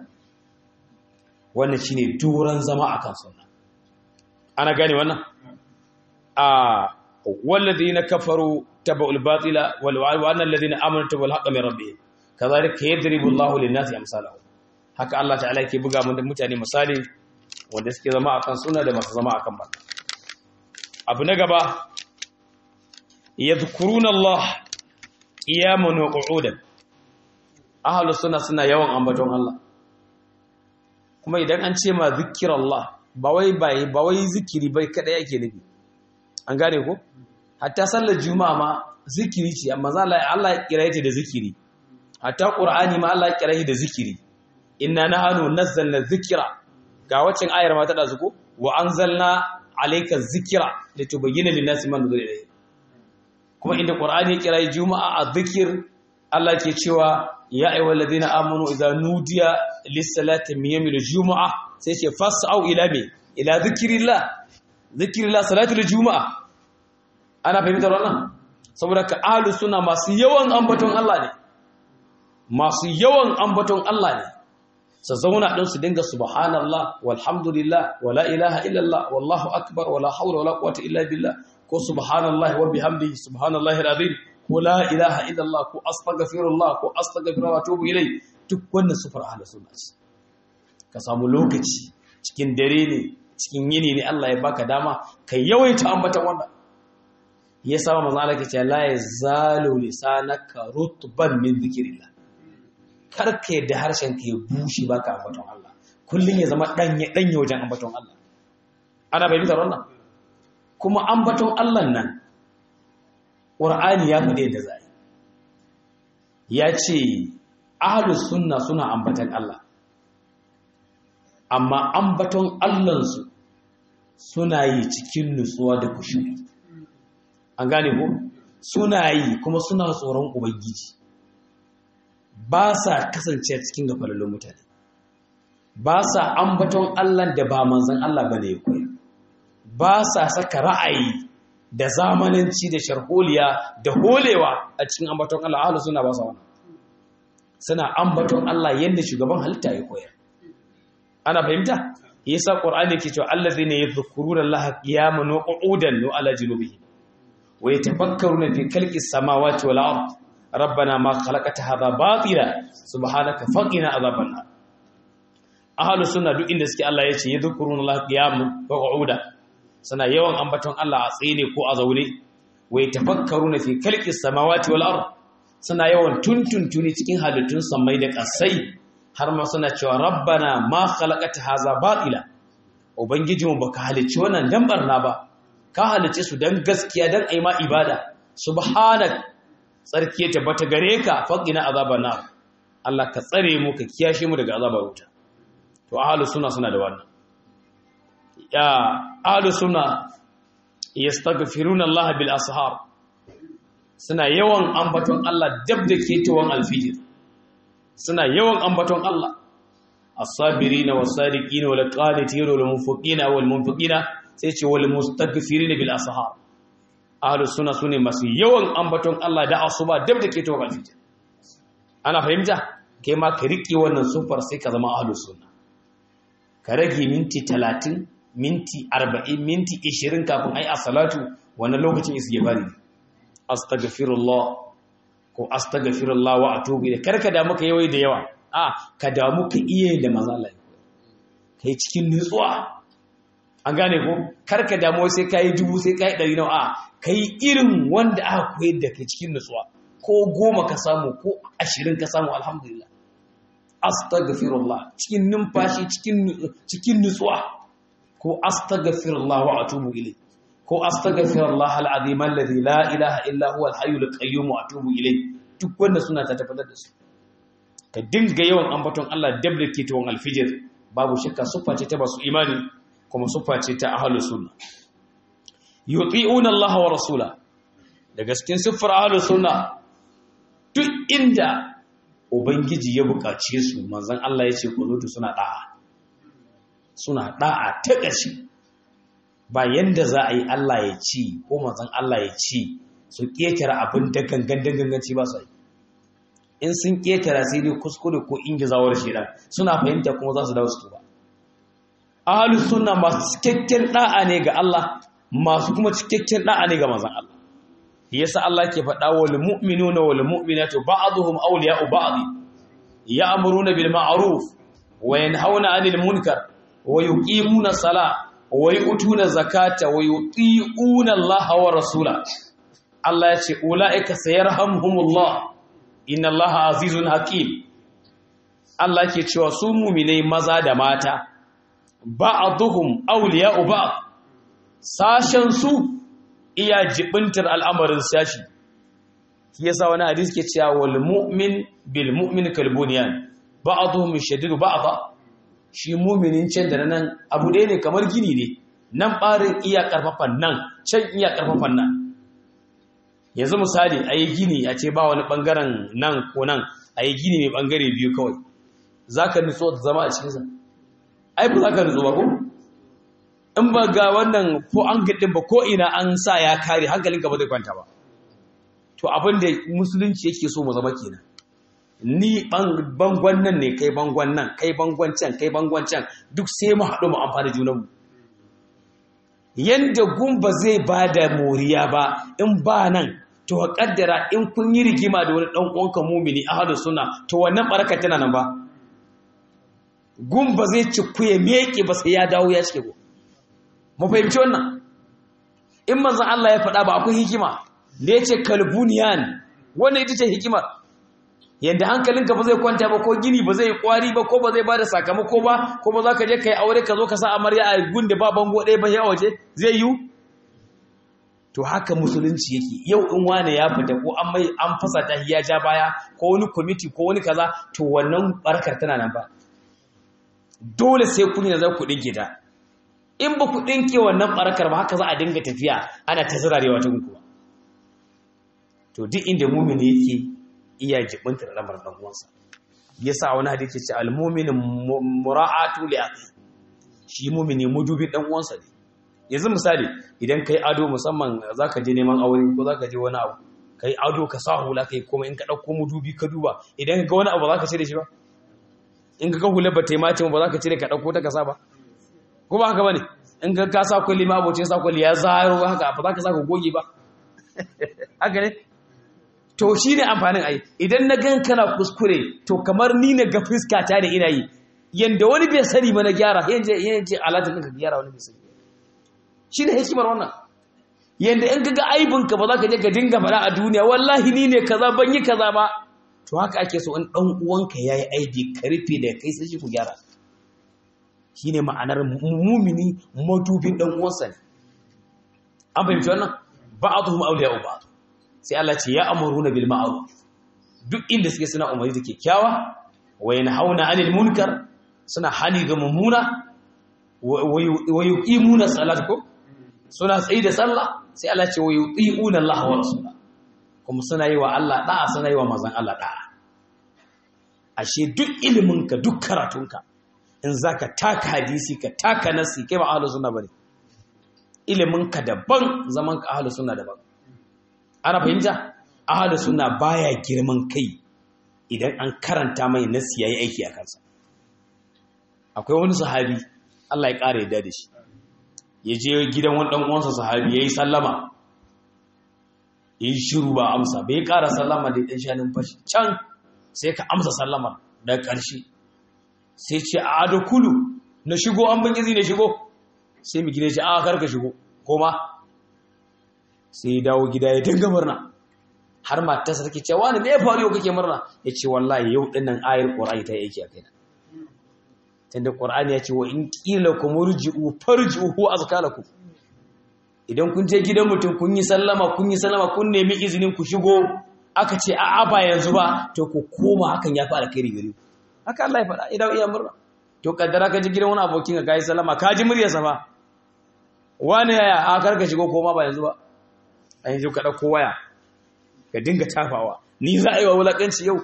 wannan shine doran zama akan sunna ana gane wannan a والذين كفروا تبعوا الباطل وان الذين امنوا تبعوا الحق من ربهم كذلك يضرب الله للناس امثالهم haka Allah ta'ala yake buga mun da mutane misali wanda suke zama akan suna da masu zama akan ba abu na gaba yadhkuruna Allah qiyaman wa qu'udan ahlus sunna suna yawan ambaton Allah kuma idan an ce ma zikrullah ba wai ba wai zikiri bai kada yake nufi an gane ko hatta sallar juma'a ma zikiri ce amma Allah ya kira ta da zikiri hatta qur'ani ma Allah ya kira shi da zikiri inna nahnu nazzalna dhikra ga wacin ayar ma ta da zuko wa anzalna alayka dhikra litubayyana lin-nasi ma nuzila ilayhi kuma inda qur'ani ya kira juma'a a zikir Allah ke cewa ya ayyuhal ladina amanu idza nudiya lis-salati min yawmil jumu'a sai ce fas'au ila me ila dhikrillah dhikrillah salatul jumu'a ana fahimtar wannan saboda ka ahlus sunna masu yawan ambaton Allah ne masu yawan ambaton Allah ne su zauna din su dinga subhanallah walhamdulillah wala ilaha illallah wallahu akbar wala hawla wala quwwata illa billah ko subhanallahi wa bihamdihi subhanallahi alazim ko la ilaha illallah ko astaghfirullah ko astaghfirullah wa atubu ilai duk wannan sufar ahlus sunna ce ka samu lokaci cikin dare ne cikin yini ne Allah ya baka dama ka yawaita ambatan wannan ya saba manzo Allah ke cewa la yazalu lisanaka rutban min dhikrillah karka yadda harshen ka ya bushe baka ambaton Allah kullun ya zama danye danye wajen ambaton Allah ana bayyana wannan kuma ambaton Allah nan Qur'ani ya faɗe da zai ya ce ahlus sunna suna ambaton Allah amma ambaton Allahnsu suna yi cikin nutsuwa da kushuri an gane ko suna yi kuma suna tsoron ubangiji ba sa kasance cikin gafalalun mutane ba sa ambaton Allah da ba manzan Allah bane ya koya ba sa saka ra'ayi da zamananci da sharholiya da holewa a cikin ambaton Allah ahlus suna ba sa wannan suna ambaton Allah yadda shugaban halitta ya koyar ana fahimta yasa qur'ani yake cewa allazina yadhkuruna allaha qiyaman wa qu'udan wa ala junubihim wa yatafakkaruna fi khalqis samawati wal ard rabbana ma khalaqta hadha batila subhanaka faqina adhaban nar ahlus sunna duk inda suke Allah yace yadhkuruna allaha qiyaman wa qu'udan suna yawan ambaton Allah a tsaye ne ko a zaune wa yatafakkaruna fi khalqis samawati wal ard suna yawan tuntuntuni cikin halittun samai da ƙasai har ma suna cewa rabbana ma khalaqata haza batila ubangijinmu baka halicci wannan dan barna ba ka halicce su dan gaskiya dan ayi ma ibada subhanak tsarki ta bata gare ka faqina azaban nar Allah ka tsare mu ka kiyashe mu daga azabar wuta to ahlus sunna suna da wannan ya ahlus sunna yastaghfiruna Allah bil ashar suna yawan ambaton Allah dab da ketawan alfijir suna yawan ambaton Allah as-sabirina was-sadiqina wal-qanitina wal-munfiqina wal-munfiqina sai ce wal-mustaghfirina bil ashar ahlus sunna sune masu yawan ambaton Allah da asuba dab da ketawan alfijir ana fahimta kai ma ka riƙe wannan sufar sai ka zama ahlus sunna ka rage minti 30 minti 40 minti 20 kafin ai as-salatu wannan lokacin istighfari astaghfirullah ko astaghfirullah wa atubu ilayh karka da muka yawai da yawa a ka damu ka iya da manzo Allah kai cikin nutsuwa an gane ko karka damu sai kai dubu sai kai ɗari nawa a kai irin wanda aka koyar da kai cikin nutsuwa ko goma ka samu ko ashirin ka samu alhamdulillah astaghfirullah cikin numfashi cikin cikin nutsuwa ko astaghfirullah wa atubu ilayh ko astaghfirullah alazim alladhi la ilaha illa huwa alhayyul qayyum wa atubu ilayh duk wanda suna ta tabbatar da su ka dinga yawan ambaton Allah dabda ke tawon alfijir babu shakka sufa ce ta basu imani kuma sufa ce ta ahlus sunna yuti'una Allah wa rasula daga cikin siffar ahlus sunna duk inda ubangiji ya buƙace su manzon Allah ya ce ku zo suna da'a suna da'a ta ƙashi ba yanda za a yi Allah ya ci ko manzon Allah ya ci su ƙetare abin da gangan danganci ba su yi in sun ƙetare sai dai kuskure ko ingizawar shaidan suna fahimta kuma za su dawo su ba ahlus sunna masu cikakken da'a ne ga Allah masu kuma cikakken da'a ne ga manzon Allah yasa Allah ke faɗa wal mu'minuna wal mu'minatu ba'dhum awliya'u ba'd ya'muruna bil ma'ruf wa yanhauna 'anil munkar wa yuqimuna salat wa yu'tuna zakata wa yuti'una Allah wa rasula Allah ya ce ulaika sayarhamuhumullah inna Allah azizun hakim Allah ke cewa su mu'minai maza da mata ba'dhum awliya'u ba'd sashen su iya jibintar al'amarin sashi shi yasa wani hadisi ke cewa wal mu'min bil mu'min kal bunyan ba'dhum shadidu ba'dha shi muminin can da nan abu ɗaya ne kamar gini ne nan ɓarin iya ƙarfafan nan can iya ƙarfafan nan yanzu misali a yi gini a ce ba wani ɓangaren nan ko nan a yi gini mai ɓangare biyu kawai za ka nutso da zama a cikinsa ai ba za ka nutso ba ko in ba ga wannan ko an gaɗin ba ko ina an sa ya kare hankalinka ba zai kwanta ba to abin da musulunci yake so mu zama kenan ni bangon nan ne kai bangon nan kai bangon can kai bangon can duk sai mu haɗu mu amfani junanmu yanda gumba zai ba da moriya ba in ba nan to a kaddara in kun yi rigima da wani ɗan uwanka mumini ahadu suna to wannan baraka tana nan ba gumba zai ci kuye meke ba sai ya dawo ya cike go mu fahimci wannan in manzon Allah ya faɗa ba akwai hikima da ya ce kalbuniyan wannan ita ce hikimar yadda hankalinka ba zai kwanta ba ko gini ba zai kwari ba ko ba zai ba da sakamako ba ko ba za ka je ka yi aure ka zo ka sa amarya a gunda ba bango ɗaya ba ya waje zai yi to haka musulunci yake yau in wane ya fita ko an mai an fasa ta ya ja baya ko wani kwamiti ko wani kaza to wannan barkar tana nan ba dole sai kun yi za ku ɗinke ta in ba ku ɗinke wannan barkar ba haka za a dinga tafiya ana ta zirarewa ta kuwa to duk inda mumini yake iya jibinta da lamar dan uwansa yasa wani hadisi ce al-mu'minu mura'atu li akhi shi mu'mini mudubin dan uwansa ne yanzu misali idan kai ado musamman zaka je neman aure ko zaka je wani abu kai ado ka sa hula kai kuma in ka dauko mudubi ka duba idan ka ga wani abu ba zaka cire shi ba in ka ga hula ba ta yi mace ba zaka cire ka dauko ta ka sa ba ko ba haka bane in ka ka sa kulli ma abocin sa kulli ya zaro haka ba zaka sa ka goge ba haka ne to shi ne amfanin ai idan na gan kana kuskure to kamar ni na ga fuskata da ina yi yanda wani bai sani ba na gyara yanzu yanzu alatin ka gyara wani bai sani shi ne hikimar wannan yanda in ka ga aibinka ba za ka je ka dinga faɗa a duniya wallahi ni ne kaza ban yi kaza ba to haka ake so in ɗan uwanka ya yi aibi ka rufe da kai sai shi ku gyara shi ne ma'anar mumini madubin ɗan uwansa ne an fahimci wannan ba'aduhum awliya'u ba'd sai Allah ce ya amuruna bil ma'ruf duk inda suke suna umarni da kyakkyawa wa yanhauna 'anil munkar suna hani ga mummuna wa yuqimuna salat ko suna tsayi da sallah sai Allah ce wa yuti'una Allah wa rasula kuma suna yi wa Allah da'a suna yi wa manzon Allah da'a ashe duk iliminka duk karatunka in zaka taka hadisi ka taka nasi kai ba ahlus sunna bane iliminka daban zaman ka ahlus sunna daban ana fahimta ahlus sunna baya girman kai idan an karanta mai nasi yayi aiki a kansa akwai wani sahabi Allah ya ƙara yadda da shi ya je gidan wani ɗan uwansa sahabi yayi sallama yayi shiru ba amsa bai ƙara sallama da ɗan shanin fashi can sai ka amsa sallama daga ƙarshe sai ce a da kulu na shigo an bin izini shigo sai mu gida ce a karka shigo koma sai ya dawo gida ya dinga murna har matarsa take cewa wani me ya faru yau kake murna ya ce wallahi yau din nan ayar qur'ani ta yi aiki a kaina tunda qur'ani ya ce wa in qila kum urji'u farji'u azkalakum idan kun je gidan mutum kun yi sallama kun yi sallama kun nemi izinin ku shigo aka ce a'a ba yanzu ba to ku koma hakan ya fi alkhairi gare ku haka Allah ya faɗa idan iya murna to kaddara ka ji gidan wani abokin ka kai sallama ka ji muryarsa ba wani yaya a karka shigo koma ba yanzu ba a yanzu ka ɗauko waya ka dinga tafawa ni za a yi wa wulaƙanci yau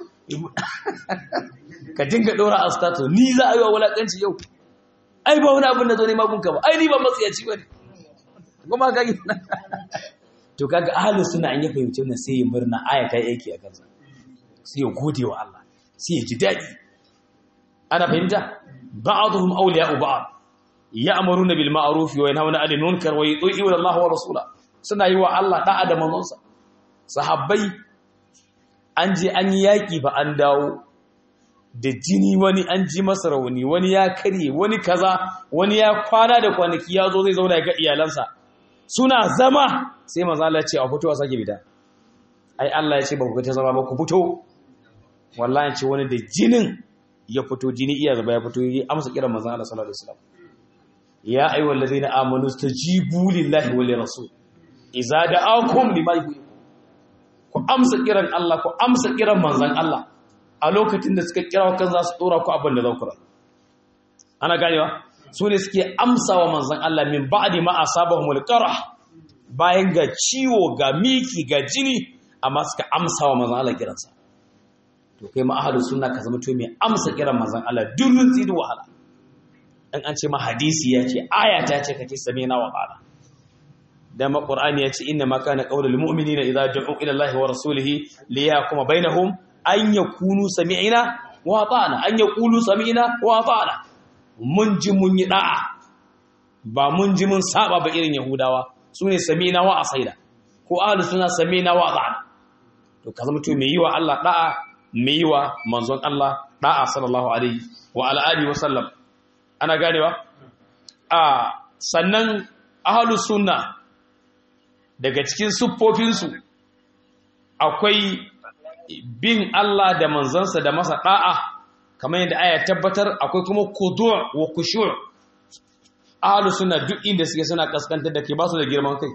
ka dinga ɗora a status ni za a yi wa wulaƙanci yau ai ba wani abin da zo ne magunka ba ai ni ba matsayaci ba ne kuma ka yi to kaga ahalus suna an yi fahimci wannan sai ya murna aya ta yake a kansa sai ya gode wa Allah sai ya ji daɗi ana fahimta ba'dhum awliya'u ba'd ya'muruna bil ma'ruf wa yanhauna 'anil munkar wa yuti'una Allah wa rasula suna yi wa Allah da'a da manzonsa sahabbai an je an yi yaki ba an dawo da jini wani an ji masa rauni wani ya karye wani kaza wani ya kwana da kwanaki ya zo zai zauna ya ga iyalansa suna zama sai manzo Allah ya ce a fito a sake bida ai Allah ya ce ba ku ta zama ba ku fito wallahi ce wani da jinin ya fito jini iya zaba ya fito ya amsa kiran manzo Allah sallallahu alaihi wasallam ya ayyuhal ladina amanu stajibu lillahi wa lirrasul idza da'akum lima yuhibbu ku amsa kiran Allah ku amsa kiran manzon Allah a lokacin da suka kira kan za su dora ku abin da za ku ra ana ganewa su ne suke amsawa manzon Allah min ba'di ma asabahumul qarah bayan ga ciwo ga miki ga jini amma suka amsa wa manzon Allah kiransa to kai ma ahlus sunna ka zama to mai amsa kiran manzon Allah durrun tsi da wahala in an ce ma hadisi ya ce aya ta ce kake same na wa qala dan ma qur'ani ya ce inna ma kana qaulul mu'minina idza du'u ila allahi wa rasulihi liyakuma bainahum an yakunu sami'ina wa ata'na an yaqulu sami'na wa ata'na mun ji mun yi da'a ba mun ji mun saba ba irin yahudawa sune sami'na wa asaida ko ahlus sunna sami'na wa ata'na to ka zama to mai yi wa Allah da'a mai yi wa manzon Allah da'a sallallahu alaihi wa ala alihi wa sallam ana ganewa a sannan ahlus sunna daga cikin siffofinsu akwai bin Allah da manzansa da masa da'a kamar yadda aya tabbatar akwai kuma kudu' wa kushu' ahlus sunna duk inda suke suna kaskantar da ke ba su da girman kai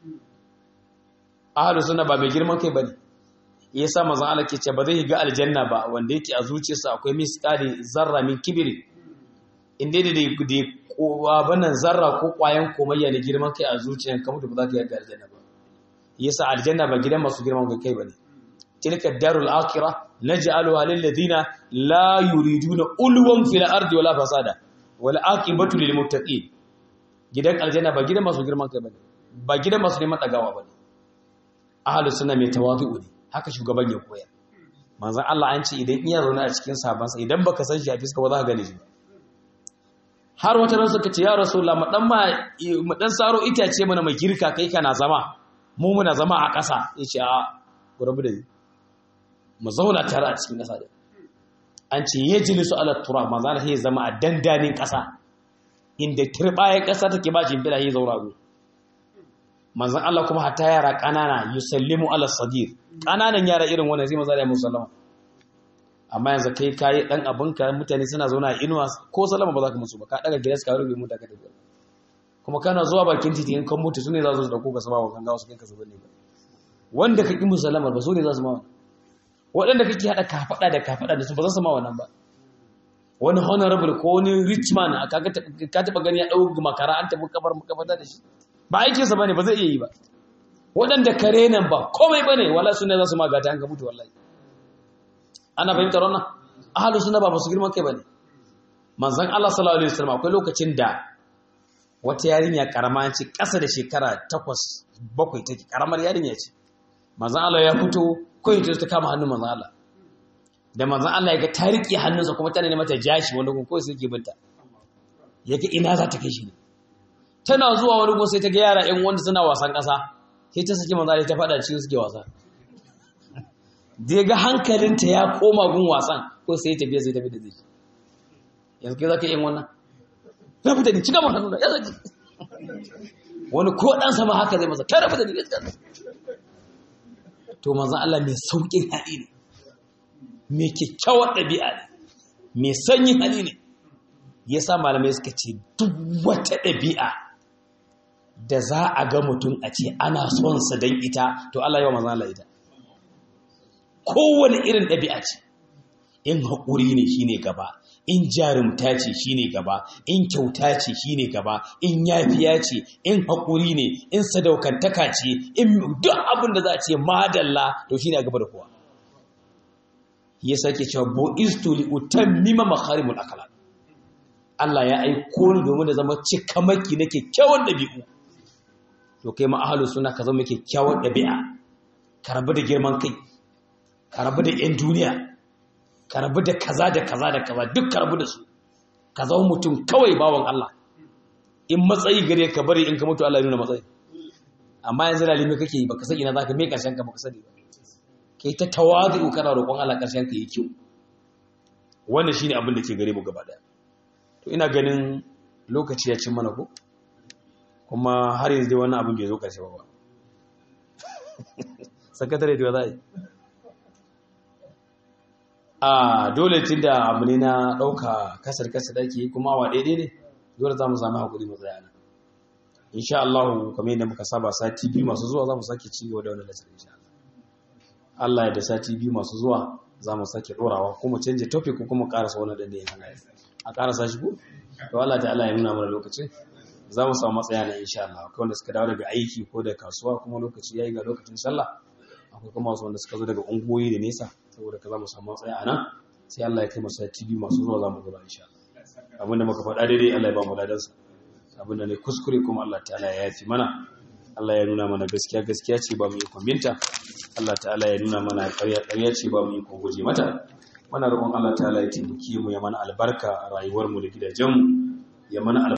ahlus sunna ba mai girman kai bane yasa manzon Allah ke ce ba zai ga aljanna ba wanda yake a zuciyarsa akwai misqali zarra min kibri inda da da kowa banan zarra ko kwayan komayya ne girman kai a zuciyar ka mutu ba za ka yi aljanna ba yasa aljanna ba gidan masu girman kai bane tilka darul akhirah naj'aluha lil ladina la yuriduna ulwan fil ardi wala fasada wal aqibatu lil muttaqin gidan aljanna ba gidan masu girman kai bane ba gidan masu neman dagawa bane ahlus sunna mai tawazu ne haka shugaban ya koya manzon Allah an ce idan iya zaune a cikin sabansa idan baka san shi a fiska ba za ka gane shi har wata ran suka ce ya rasulullah mu dan ma mu dan saro itace mana mai girka kai kana zama mu muna zama a ƙasa yace a gurabu da mu zauna tare a cikin ƙasa da an ce yajlisu ala turab manzo Allah ya zama a dandanin ƙasa inda turbaye ƙasa take ba shi bila ya zaura go manzon Allah kuma hatta yara ƙanana yusallimu ala sadir ƙananan yara irin wannan sai manzo Allah ya musallama amma yanzu kai kayi dan abinka mutane suna zauna a inuwa ko salama ba za ka musu ba ka daga gidansu ka rufe mota ka tafi kuma kana zuwa bakin titi in kan mutu sune za su dauko ka sama wa ganga wasu kai ka zubar ne ba wanda ka ki musallamar ba su ne za su ma waɗanda kake haɗa kafaɗa da kafaɗa da su ba za su ma wannan ba wani honorable ko wani rich man ka taɓa gani ya ɗau makara an tafi kabar makafata da shi ba aikinsa ba ne ba zai iya yi ba waɗanda kare nan ba komai ba ne wala su ne za su ma gata an ka mutu wallahi ana fahimtar wannan ahalu suna ba masu girman kai bane manzon Allah sallallahu alaihi wasallam akwai lokacin da wata yarinya karama ce ƙasa da shekara 8 bakwai take karamar yarinya ce manzon Allah ya fito koyi ta ta kama hannun manzon Allah da manzon Allah ya ga ta riƙe hannunsa kuma tana ne mata jashi wanda kuma koyi suke binta yake ina za ta kai shi ne tana zuwa wani gun sai ta ga yara ƴan wanda suna wasan ƙasa sai ta saki manzon Allah ta faɗa cikin suke wasa da ga hankalinta ya koma gun wasan ko sai ya tafiya sai tafi da zai yanzu kai za ka yi wannan rabu da ni cika ma hannu ya zaki wani ko ɗan sama haka zai masa kai rabu da ni ya zaki to manzan Allah mai sauƙin hali ne mai kyakkyawar ɗabi'a ne mai sanyin hali ne ya sa malamai suka ce duk wata ɗabi'a da za a ga mutum a ce ana son sa don ita to Allah yawa manzan Allah ita kowane irin ɗabi'a ce in haƙuri ne shi ne gaba in jarumta ce shi ne gaba in kyauta ce shi ne gaba in yafiya ce in haƙuri ne in sadaukantaka ce in duk abin da za a ce madalla to shi ne a gaba da kowa ya sake cewa bo istu li utammima makharimul akhlaq Allah ya aiko ni domin da zama cikamaki na kyakkyawan ɗabi'u to kai ma ahlus sunna ka zama kyakkyawan ɗabi'a ka rabu da girman kai ka rabu da 'yan duniya ka rabu da kaza da kaza da kaza duk ka rabu da su ka zama mutum kawai bawan Allah in matsayi gare ka bari in ka mutu Allah ya nuna matsayi amma yanzu lalimi kake yi baka san ina zaka mai karshen ka baka sani ba kai ta tawazu kana roƙon Allah karshen ka yi kyau wannan shine abin da ke gare mu gaba daya to ina ganin lokaci ya cin mana ko kuma har yanzu dai wannan abin bai zo karshe ba ba sakatare da za a yi a dole tun da abu ne na ɗauka kasar kasar ake kuma wa daidai ne dole za mu sami haƙuri mu tsaya nan insha Allah kamar yadda muka saba sati biyu masu zuwa za mu sake ci gaba da wani lasar insha Allah Allah ya da sati biyu masu zuwa za mu sake ɗorawa kuma canje topic ko kuma ƙarasa wani ɗan da ya hana a ƙarasa shi ko to Allah ta Allah ya nuna mana lokacin za mu samu matsaya na insha Allah akwai wanda suka dawo daga aiki ko da kasuwa kuma lokaci yayi ga lokacin sallah akwai kuma wasu wanda suka zo daga ungoyi da nesa saboda ka za mu samu matsaya a nan sai Allah ya kai masa TV masu zuwa za mu zuwa insha Allah abinda muka faɗa daidai Allah ya ba mu ladansa abinda ne kuskure kuma Allah ta'ala ya yafi mana Allah ya nuna mana gaskiya gaskiya ce ba mu yi kwambinta Allah ta'ala ya nuna mana ƙarya ƙarya ce ba mu yi guje mata muna roƙon Allah ta'ala ya taimake mu ya mana albarka a rayuwar mu da gidajen mu ya mana